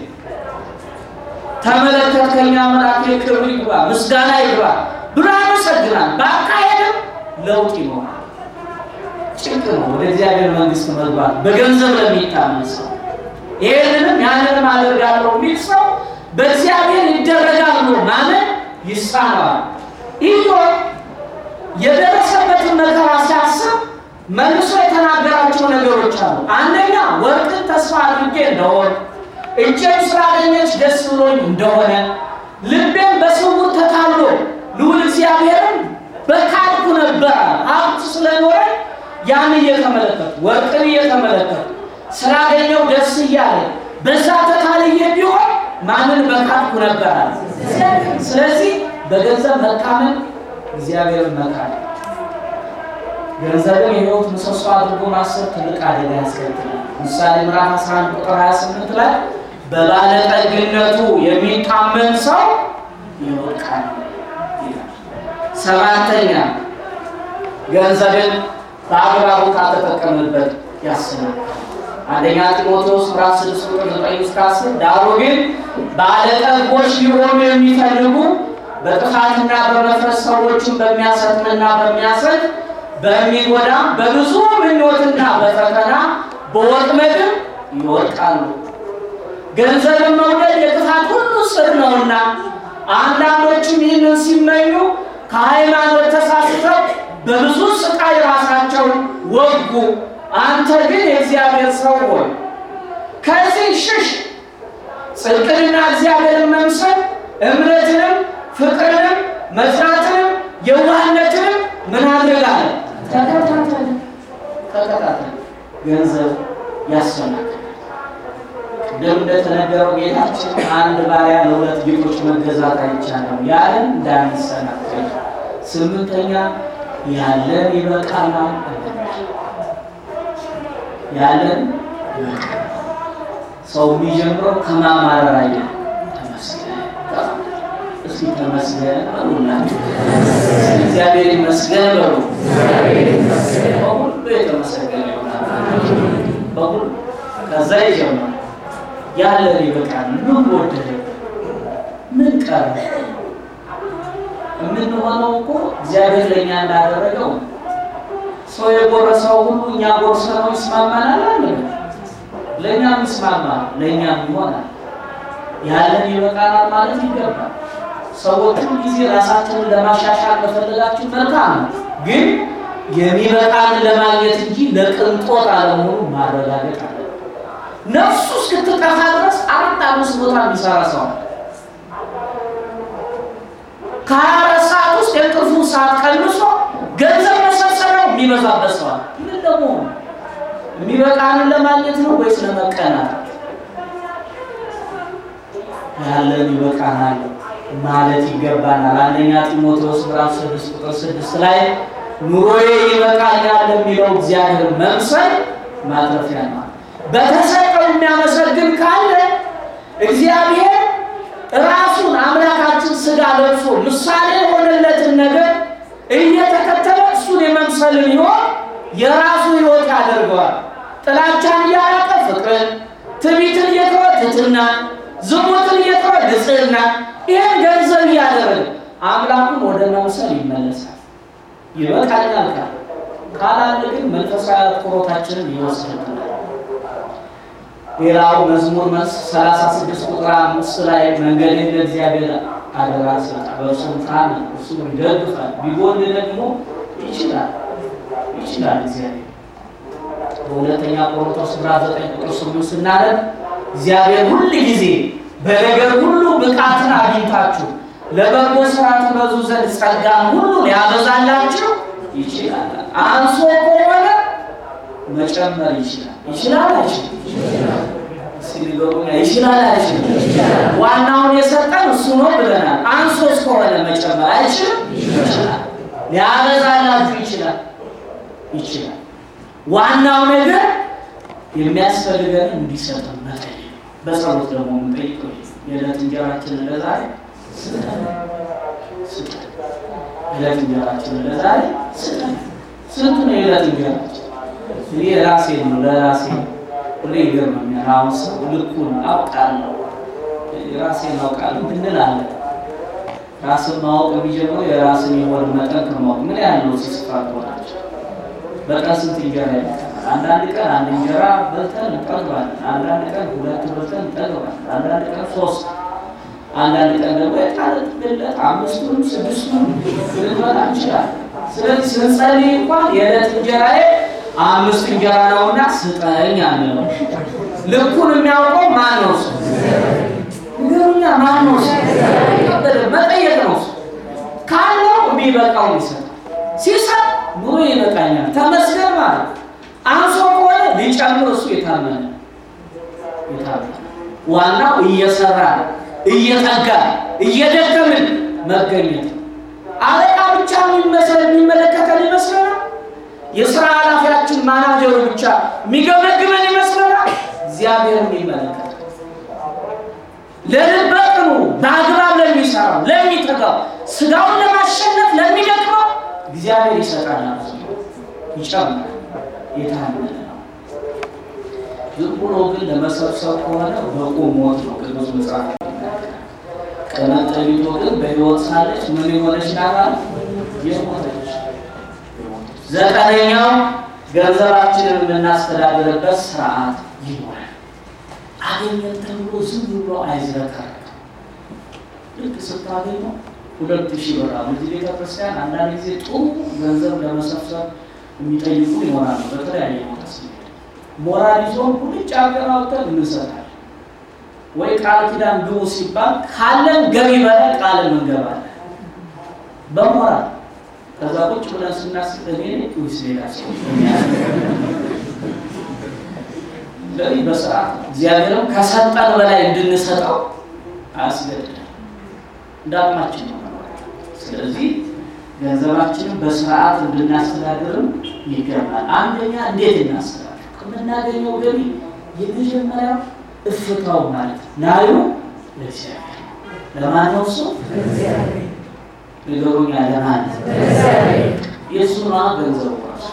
ተመለከትከኝ አምላኬ ክብር ይግባ ምስጋና ይግባ ብሎ ያመሰግናል። በአካሄድም ለውጥ ይኖራል። ጭንቅ ነው ወደ እግዚአብሔር መንግሥት መግባት በገንዘብ ለሚታመን ሰው። ይሄንንም ያንንም አደርጋለሁ የሚል ሰው በእግዚአብሔር ይደረጋል ብሎ ማመን ይሳነዋል። ኢዮብ የደረሰበትን መከራ ሲያስብ መልሶ የተናገራቸው ነገሮች አሉ። አንደኛ ወርቅን ተስፋ አድርጌ እንደሆነ እጄም ስላገኘች ደስ ብሎኝ እንደሆነ ልቤም በስውር ተታሎ ልዑል እግዚአብሔርን በካድኩ ነበረ። ሀብት ስለኖረ ያን እየተመለከቱ ወርቅን እየተመለከቱ ስላገኘው ደስ እያለ በዛ ተታልዬ ቢሆን ማንን በካድኩ ነበረ። ስለዚህ በገንዘብ መታመን እግዚአብሔርን መካድ ገንዘብን የሕይወት ምሰሶ አድርጎ ማሰብ ትልቅ አደጋ ያስከትላል። ምሳሌ ምዕራፍ 11 ቁጥር 28 ላይ በባለጠግነቱ የሚታመን ሰው ይወድቃል ይላል። ሰባተኛ ገንዘብን በአግባቡ ካልተጠቀምንበት ያስናል። አንደኛ ጢሞቴዎስ ምዕራፍ 6 ቁጥር 9 እስከ 10 ዳሩ ግን ባለጠጎች ሊሆኑ የሚፈልጉ በጥፋትና በመፍረስ ሰዎችን በሚያሰጥምና በሚያሰጥ በሚጎዳ በብዙ ምኞትና በፈተና በወጥመድም ይወድቃሉ። ገንዘብን መውደድ የጥፋት ሁሉ ስር ነውና አንዳንዶችም ይህንን ሲመኙ ከሃይማኖት ተሳስተው በብዙ ስቃይ ራሳቸውን ወጉ። አንተ ግን የእግዚአብሔር ሰው ሆይ ከዚህ ሽሽ። ጽድቅንና እግዚአብሔርን መምሰል እምነትንም ፍቅርንም መስራትንም የዋህነትንም ምን አድርግ አለ ተከታተል ተከታተል። ገንዘብ ያሰናክላል። ቅድም እንደተነገረው ጌታችን አንድ ባሪያ ለሁለት ጌቶች መገዛት አይቻልም ያለን እንዳንሰናከል። ስምንተኛ ያለን ይበቃናል ያለን ይበቃናል። ሰው የሚጀምረው ከማማረር አይደለም። ተመስገን እስኪ ተመስገን በሉላችሁ። እግዚአብሔር ይመስገን በሉ። በሁሉ የተመሰገነ ይሆናል። በሁሉ ከዛ ይጀምራል። ያለን ይበቃል። ምን ጎደለ? ምን ቀረ? የምንሆነው እኮ እግዚአብሔር ለእኛ እንዳደረገው ሰው የጎረሰው ሁሉ እኛ ጎርሰነው ይስማማናል አለ ለእኛም ይስማማል፣ ለእኛም ይሆናል። ያለን ይበቃናል ማለት ይገባል። ሰዎቹ ጊዜ ራሳችንን ለማሻሻል ከፈለጋችሁ መልካም ነው፣ ግን የሚበቃን ለማግኘት እንጂ ለቅንጦት አለመሆኑ ማረጋገጥ አለ። ነፍሱ እስክትጠፋ ድረስ አራት አምስት ቦታ የሚሰራ ሰው አለ። ከሀያ አራት ሰዓት ውስጥ የእንቅልፉን ሰዓት ቀንሶ ገንዘብ መሰብሰቢያው የሚበዛበት ሰው አለ። ምን ለመሆኑ የሚበቃንን ለማግኘት ነው ወይስ ለመቀናት? ያለን ይበቃናል ማለት ይገባናል። አንደኛ ጢሞቴዎስ ምዕራፍ ስድስት ቁጥር ስድስት ላይ ኑሮዬ ይበቃኛል የሚለው እግዚአብሔር መምሰል ማትረፊያ ነው። በተሰጠው የሚያመሰግን ካለ እግዚአብሔር ራሱን አምላካችን ስጋ ለብሶ ምሳሌ የሆነለትን ነገር እየተከተለ እሱን የመምሰልን ሕይወት የራሱ ሕይወት ያደርገዋል። ጥላቻን እያራቀ ፍቅርን፣ ትዕቢትን እየተወ ትሕትና፣ ዝሙትን እየተወ ንጽሕና፣ ይህን ገንዘብ እያደረገ አምላኩን ወደ መምሰል ይመለሳል። ይበቃኛል ካለ ካላለ ግን መንፈሳዊ አትኩሮታችንን ይወስድብናል። ሌላው መዝሙር መስ 36 ቁጥር አምስት ላይ መንገድን ለእግዚአብሔር አደራ ሰጣ፣ በእርሱም ታመን፣ እርሱ ይደግፋል፣ ቢጎል ደግሞ ይችላል ይችላል እግዚአብሔር። በሁለተኛ ቆሮንቶስ ምዕራፍ 9 ቁጥር 8 ስናነብ እግዚአብሔር ሁል ጊዜ በነገር ሁሉ ብቃትን አግኝታችሁ ለበጎ ስራ ትበዙ ዘንድ ጸጋን ሁሉ ሊያበዛላችሁ ይችላል። አንሶ ከሆነ መጨመር ይችላል። ይችላል አይችልም? ይችላል አይችልም? ዋናውን የሰጠን እሱ ነው ብለናል። አንሶስ ከሆነ መጨመር አይችልም? ይችላል። ሊያበዛላችሁ ይችላል ይችላል። ዋናው ነገር የሚያስፈልገን እንዲሰጠን መጠየቅ። በጸሎት ደግሞ የምንጠይቀው የዕለት እንጀራችንን ለዛሬ ስጠን ስጠን። የዕለት እንጀራችንን ለዛሬ ስጠን። ስንቱ ነው የዕለት እንጀራችን? እኔ ራሴ ነው ለራሴ ሁሌ ይገርመኛል። አሁን ሰው ልኩን አውቃለሁ ራሴን አውቃለሁ እንላለን። ራስን ማወቅ የሚጀምረው የራስን የሆድ መጠን ከማወቅ ምን ያለው ሲስፋት ሆናቸው በቀን ስንት እንጀራ ይበቃል? አንዳንድ ቀን አንድ እንጀራ በልተን እንጠግባለን። አንዳንድ ቀን ሁለት በልተን እንጠግባለን። አንዳንድ ቀን ሶስት፣ አንዳንድ ቀን ደግሞ የጣለት ብለት አምስቱንም ስድስቱን ልንበላ እንችላለን። ስለዚህ ስንጸልይ እንኳን የዕለት እንጀራዬ አምስት እንጀራ ነውና ስጠኝ አንለው። ልኩን የሚያውቀው ማን ነው? እሱ ንገሩኛ፣ ማን ነው? እሱ መጠየቅ ነው። እሱ ካለው የሚበቃው ይሰጣል። ሲሰጥ ኑሮ ይበቃኛል ተመስገን ማለት አንሶ ከሆነ ሊጨምር እሱ የታመነ የታመነ ዋናው እየሰራ እየተጋ እየደከምን መገኘት አለቃ ብቻ የሚመስል የሚመለከተን ይመስለናል። የስራ ኃላፊያችን ማናጀሩ ብቻ የሚገመግመን ይመስለናል። እግዚአብሔር የሚመለከት ለልበቅኑ በአግባብ ለሚሰራው ለሚተጋው ስጋውን ለማሸነፍ ለሚደክመው እግዚአብሔር ይሰጣናል፣ ይጨምራል። የታመነ ነው። ዝም ብሎ ግን ለመሰብሰብ ከሆነ በቁም ሞት ነው። ቅዱስ መጽሐፍ ቀነጠቢቶ ግን በሕይወት ሳለች ምን የሆነች ናት? የሞተች። ዘጠነኛው ገንዘባችንን የምናስተዳድርበት ስርዓት ይኖራል። አገኘን ተብሎ ዝም ብሎ አይዝረከረክም። ልክ ስታገኘው ሁለት ሺህ ብር አሁን እዚህ ቤተክርስቲያን አንዳንድ ጊዜ ጥሩ ገንዘብ ለመሰብሰብ የሚጠይቁ ይሆናሉ። በተለያየ ቦታ ስንሄድ ሞራል ይዞን ሁልጭ አገር አውጥተን እንሰጣለን። ወይ ቃል ኪዳን ግቡ ሲባል ካለን ገቢ በላይ ቃልን እንገባለን በሞራል ከዛ ቁጭ ብለን ስናስብ እኔ ወይስ ሌላ ሰው ስለዚህ በስርዓት እግዚአብሔርም ከሰጠን በላይ እንድንሰጠው አያስገድድም። እንደ አቅማችን ነው መኖር። ስለዚህ ገንዘባችንን በስርዓት እንድናስተዳድርም ይገባል። አንደኛ እንዴት እናስተዳድር? ከምናገኘው ገቢ የመጀመሪያው እፍታው ማለት ነው። ናዩ ለእግዚአብሔር ለማን ነው? እሱ ንገሩኛ፣ ለማን ነው? የእሱ ነዋ ገንዘቡ ራሱ።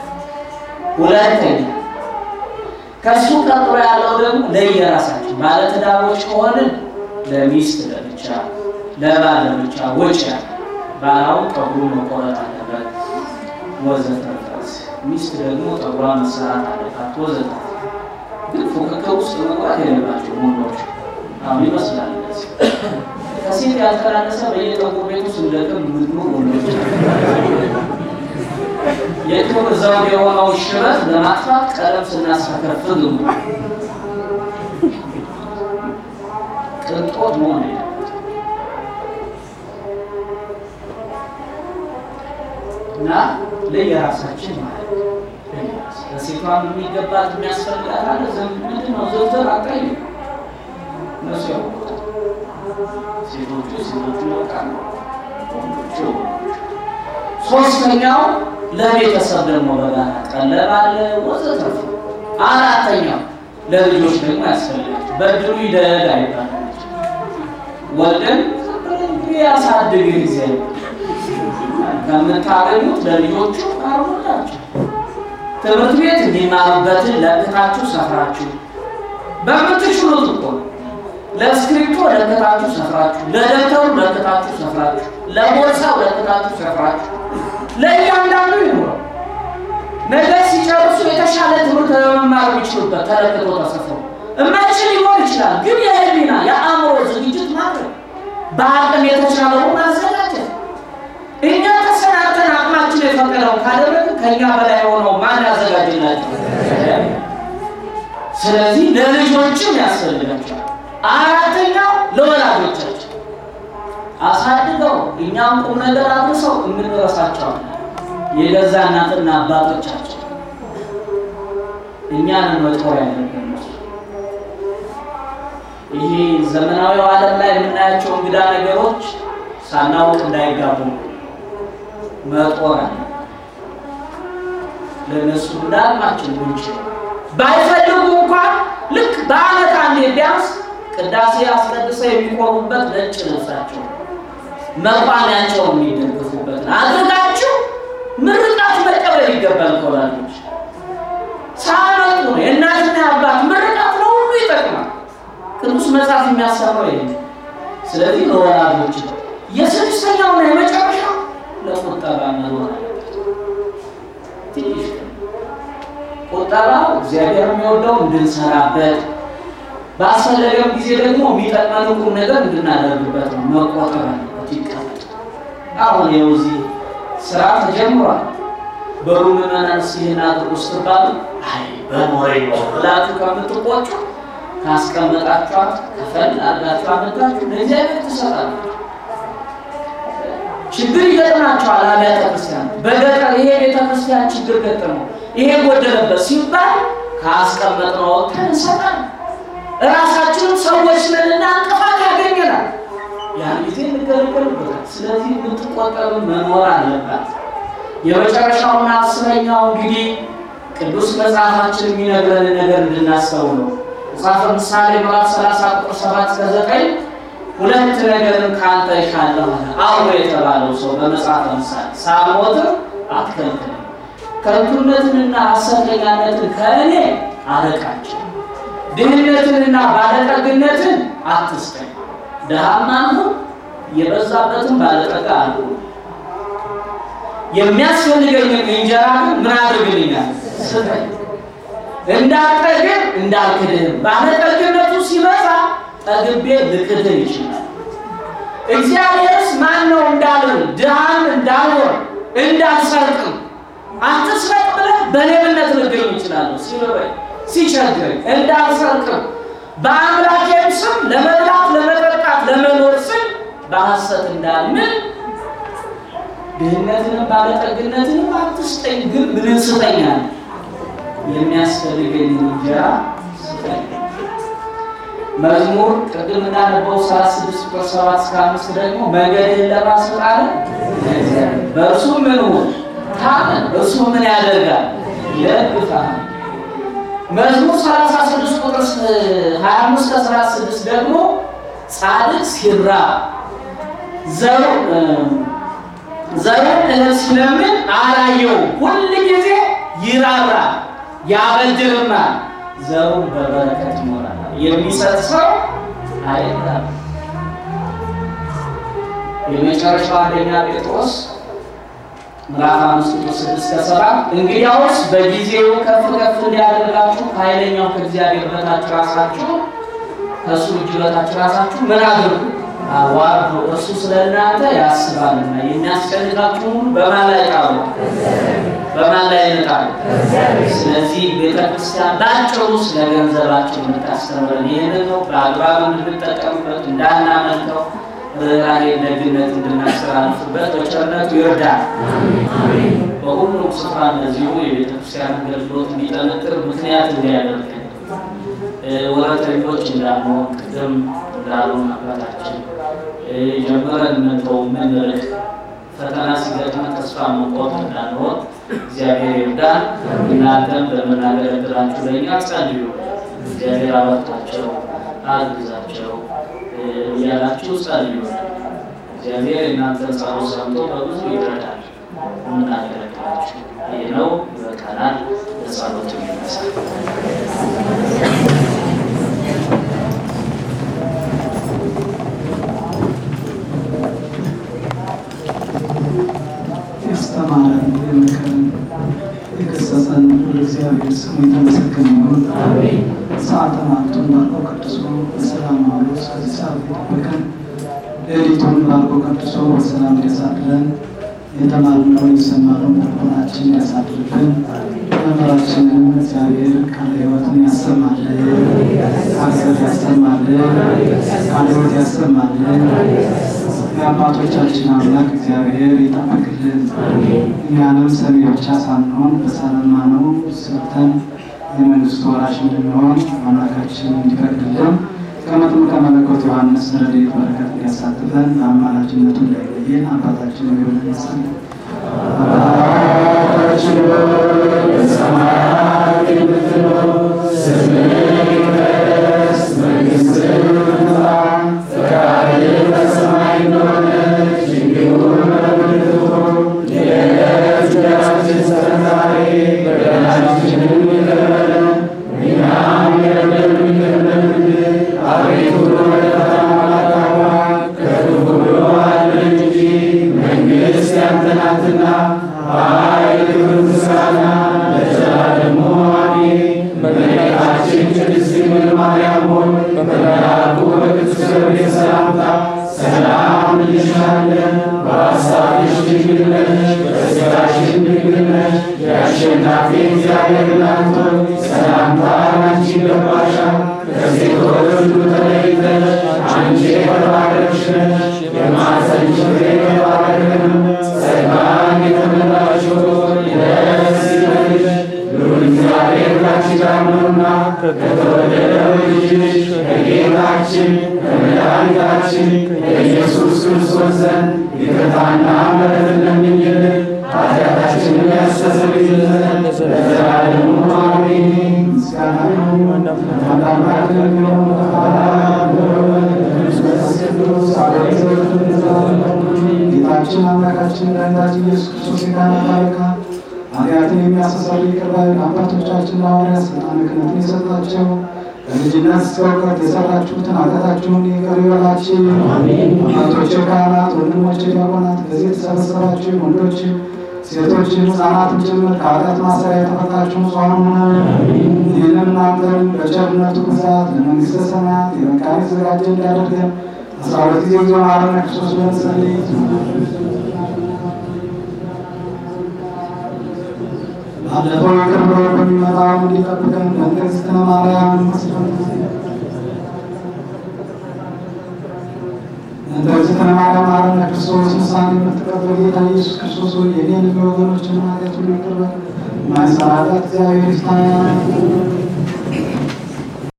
ሁለተኛ ከሱ ቀጥሎ ያለው ደግሞ ለየራሳችን ባለትዳሮች ከሆንን ለሚስት ለብቻ፣ ለባል ለብቻ ወጪ ያለ ባላውን ጠጉሩ መቆረጥ አለበት ወዘተረፈ። ሚስት ደግሞ ጠጉሯ መሰራት አለባት ወዘተረፈ። ግን ፉክክር ውስጥ መግባት የሌለባቸው ወንዶች አሁን ይመስላል እንደዚህ ከሴት ያልተናነሰ በየጠጉር ቤቱ ስንደክም ምድሩ ወንዶች የክብር ዘውድ የሆነው ሽበት ለማጥፋት ቀለም ስናስፈከፍግ ቅንጦት መሆን የለበት እና ለየራሳችን ማለት ነው። ለሴቷም የሚገባት የሚያስፈልጋት አለ። ምንድን ነው ዝርዝር አጣይ እነሱ ያውቁታል። ሴቶቹ ሴቶቹ ያውቃሉ፣ ወንዶቹ ሶስተኛው ለቤተሰብ ደግሞ በጋራ ቀለብ አለ ወዘተረፈ። አራተኛው ለልጆች ደግሞ ያስፈልጋቸው በድሉ ይደግ አይባልም። ወልደን ያሳድግ ጊዜ ከምታገኙት ለልጆቹ አርሙላቸው። ትምህርት ቤት እንዲማሩበትን ለክታችሁ ሰፍራችሁ በምትችሉት እኮ ለእስክሪፕቶ ለክታችሁ ሰፍራችሁ፣ ለደብተሩ ለክታችሁ ሰፍራችሁ፣ ለቦርሳው ለክታችሁ ሰፍራችሁ ለእያንዳንዱ ይኖረው ነገር ሲጨርሱ የተሻለ ትምህርት ለመማር የሚችሉበት ተለክቶ ተሰፍሮ እማይችል ሊኖር ይችላል። ግን የህሊና የአእምሮ ዝግጅት ማድረግ በአቅም የተሻለውን ማዘጋጀት እኛ ተሰናተን አቅማችን የፈቀደው ካደረግን ከእኛ በላይ የሆነው ማን ያዘጋጅላቸው? ስለዚህ ለልጆችም ያስፈልጋቸዋል። አራተኛው ለወላጆቻችን አሳድገው እኛም ቁም ነገር አድርሰው እንረሳቸዋለን። የገዛ እናትና አባቶቻችን እኛን መጦር ያለብን ይሄ ዘመናዊው ዓለም ላይ የምናያቸው እንግዳ ነገሮች ሳናውቅ እንዳይጋቡ መጦር አለ። ለእነሱ እንዳልማችን ጉንጭ ባይፈልጉ እንኳን ልክ በዓመት አንዴ ቢያንስ ቅዳሴ አስቀድሰው የሚቆሙበት ነጭ ልብሳቸው መቋሚያቸው የሚደግፉበት አድርጋችሁ ምርቃት መቀበል ይገባል። ከወላጆች ሳመጡ ነው የእናትና አባት ምርቃት ለሁሉ ይጠቅማል። ቅዱስ መጽሐፍ የሚያሰራው ይሄ። ስለዚህ ለወላጆች የስድስተኛውና የመጨረሻው ለቁጠባ መኖር አለበት። ትንሽ ቁጠባው እግዚአብሔር የሚወደው እንድንሰራበት ባስፈለገም ጊዜ ደግሞ የሚጠቅመን ቁም ነገር እንድናደርግበት ነው። መቆጠብ አለበት። ይቀመጥ። አሁን ይኸው እዚህ ስራ ተጀምሯል። በሩ ምዕመናን ሲህን አድርጉ ስትባሉ አይ በኖሬ ነው ብላችሁ ከምትቆጩ ካስቀመጣችኋት ከፈል አድርጋችሁ አመጣችሁ ለእግዚአብሔር ትሰጣላችሁ። ችግር ይገጥማቸዋል። አብያተ ክርስቲያን በገጠር ይሄ ቤተክርስቲያን ችግር ገጠመው ይሄ ጎደለበት ሲባል ካስቀመጥነው እንሰጣለን። እራሳችንም ሰዎች ነንና እንቅፋት ያገኘናል። ያን ጊዜ እንገለገልበታል። ስለዚህ የምትቆጠብ መኖር አለባት። የመጨረሻውና አስረኛው እንግዲህ ቅዱስ መጽሐፋችን የሚነግረን ነገር እንድናስተውለው መጽሐፈ ምሳሌ ምዕራፍ 30 ቁጥር 7 እስከ 9 ሁለት ነገርን ከአንተ እሻለሁ አለ አውሮ የተባለው ሰው በመጽሐፈ ምሳሌ ሳልሞትም አትከልክለኝ፣ ከንቱነትንና ሐሰተኛነትን ከእኔ አርቃቸው፣ ድህነትንና ባለጠግነትን አትስጠኝ፣ ድሃም አልሁን የበዛበትን ባለጠጋ አልሁን። የሚያስፈልገኝን እንጀራ ግን ምን አድርግልኛል? ስጠኝ፣ እንዳልጠግብ እንዳልክድህም። ባለጠግነቱ ሲበዛ ጠግቤ ልክድህ ይችላል። እግዚአብሔርስ ማን ነው እንዳልን ድሃም እንዳልሆን እንዳልሰርቅም አትስረቅ ብለህ በሌብነት ልገኝ ይችላለሁ። ሲርበኝ ሲቸግረኝ እንዳልሰርቅም በአምላኬም ስም ለመብላት፣ ለመጠጣት፣ ለመኖር ስም በሐሰት እንዳልምል ድህነትንም ባለጠግነትንም አትስጠኝ፣ ግን ምን ስጠኛል? የሚያስፈልገኝ እንጀራ ስጠኝ። መዝሙር ቅድም እንዳነበው ሰላሳ ስድስት ቁጥር ሰባት እስከ አምስት ደግሞ መንገድህን ለራስህ ጣለ፣ በእርሱ ምን ሁን ታመን፣ እርሱ ምን ያደርጋል? ይደግፍሃል። መዝሙር 36 ቁጥር 25 እስከ 36 ደግሞ ጻድቅ ሲራብ ዘሩ ዘሩን እህል ሲለምን አላየውም። ሁል ጊዜ ይራራል፣ ያበድርማል፣ ዘሩን በበረከት ይሞላል። የሚሰጥ ሰው አይራብ። የመጨረሻው አንደኛ ጴጥሮስ ምዕራፍ አምስት ቁጥር ስድስት ከሰባት እንግዲያውስ በጊዜው ከፍ ከፍ እንዲያደርጋችሁ ከኃይለኛው ከእግዚአብሔር በታች ራሳችሁ ከእሱ እጅ በታች ራሳችሁ ምን አድርጉ አዋርዱ፣ እርሱ ስለ እናንተ ያስባልና የሚያስጨንቃችሁን ሁሉ በማን ላይ ጣሉ? በማን ላይ ይጣሉ? ስለዚህ ቤተ ክርስቲያን ባጭሩ ስለ ገንዘባችን የምታስተምረን ይህንን ነው። በአግባብ እንድንጠቀምበት እንዳናመልከው ርኅራኄ፣ ደግነት እንድናስተላልፍበት በቸርነቱ ይርዳል። በሁሉም ስፍራ እንደዚሁ የቤተ ክርስቲያን አገልግሎት እንዲጠነክር ምክንያት እንዲያደርግ ወረተኞች እንዳንሆን ቅድም እንዳሉን አባታችን ጀምረን እንተው ምንርቅ ፈተና ሲገጥመን ተስፋ መቆርጥ እንዳንሆን እግዚአብሔር ይርዳን። እናንተም በምናገለግላችሁ ለእኛ ጸልዩ። እግዚአብሔር አበርታቸው፣ አግዛቸው እያላችሁ ጸልዩ። እግዚአብሔር እናንተን ጸሎት ሰምቶ በብዙ ይረዳል። የምናገለግላችሁ ይህ ነው። ይበቃናል። ለጸሎት ይነሳል። ያስተማረን የመከረን የገሰጸን እግዚአብሔር ስሙ የተመሰገነ ይሁን። ሰዓተ ማልቱን ባርኮ ቀድሶ በሰላም አውሎ እስከዚህ ሰዓት የጠበቀን ሌሊቱን ባርኮ ቀድሶ በሰላም እንዲያሳድረን የተማርነውን የሰማነውን ልቦናችን እንዲያሳድርብን መምህራችንን እግዚአብሔር ቃለ ሕይወትን ያሰማልን፣ ሀገር ያሰማልን፣ ቃለ ሕይወት ያሰማልን። የአባቶቻችን አምላክ እግዚአብሔር ይጠብቅልን። እኛንም ሰሚ ብቻ ሳንሆን በሰማነው ሰርተን የመንግስቱ ወራሽ እንድንሆን አምላካችን እንዲፈቅድልን ከመጥምቀ መለኮት ዮሐንስ ረድኤት በረከት እንዲያሳትፈን በአማላጅነቱ እንዳይለየን አባታችን ሆይ ይመስል አባታችን ሆይ በሰማያት የምትኖር ስምህ ይቀደስ፣ መንግስትህ ትምጣ፣ ፈቃድህ በሰማይ እንደሆነች እንዲሁም በምድር ትሁን። የዕለት እንጀራችንን ስጠን ዛሬ፣ በደላችንን ይቅር በለን እኛም የበደሉንን ይቅር እንደምንል፣ አቤቱ ወደ ፈተና አታግባን ከክፉ ሁሉ አድነን እንጂ መንግሥት ያንተ ናትና፣ ኃይል፣ ክብር፣ ምስጋና ለዘላለሙ አሜን። እመቤታችን ቅድስት ድንግል ማርያም ሆይ በመልአኩ በቅዱስ ገብርኤል ሰላምታ ሰላም እንልሻለን። በሐሳብሽ ድንግል ነሽ፣ በሥጋሽም ድንግል ነሽ። የአሸናፊ እግዚአብሔር እናት ሆይ ሰላምታ ላንቺ ይገባሻል። ከሴቶች ሁሉ ተለይተሽ አንቺ የተባረክሽ ነሽ፣ የማኅፀንሽ ፍሬ የተባረከ ነው። ጸጋን የተመላሽ ሆይ ደስ ይበልሽ፣ ልዑል እግዚአብሔር ካንቺ ጋር ነውና ከተወደደው ልጅሽ ከጌታችን ከመድኃኒታችን ከኢየሱስ ክርስቶስ ዘንድ ይቅርታና ምሕረትን ለምኝልን ኃጢአታችንን ያስተሰርይልን ዘንድ ለዘላለሙ አሜን። ምስጋና ይሁን ለአምላካችን ለሚሆን ለአብ ለወልድ ለመንፈስ ቅዱስ አሐዱ አምላክ ጌታችን አምላካችን መድኃኒታችን ኢየሱስ ክርስቶስ የዳነ ባረካ ኃጢአትን የሚያስተሰርይ ይቅር ባይ አባቶቻችን ሐዋርያት ሥልጣነ ክህነትን የሰጣቸው ከልጅነት እስከ እውቀት የሰራችሁትን ኃጢአታችሁን ይቅር ይበላችሁ። አባቶች ካህናት፣ ወንድሞች ዲያቆናት፣ በዚህ የተሰበሰባችሁ ወንዶችም ሴቶችም ሕፃናትም ጭምር ከኃጢአት ማሰሪያ የተፈታችሁ ጽኑ ሁኑ። ይህንም እናንተን በቸርነቱ ብዛት ለመንግሥተ ሰማያት የበቃን የተዘጋጀ እንዲያደርገን አስራ ሁለት ጊዜ ጊዜ ማረነ ክርስቶስ ብለን ጸልይ። ባለፈው ይቅር ብሎ በሚመጣው እንዲጠብቀን በእንግዝእትነ ማርያም መስሎን እንደዚህ ተማሪያ ማረነ ክርስቶስ ምሳሌ የምትቀበል ጌታ ኢየሱስ ክርስቶስ ሆይ የኔን ወገኖችን ኃጢአት ሁሉ ይቅር በል። ማይሰራበት እግዚአብሔር ይፍታ።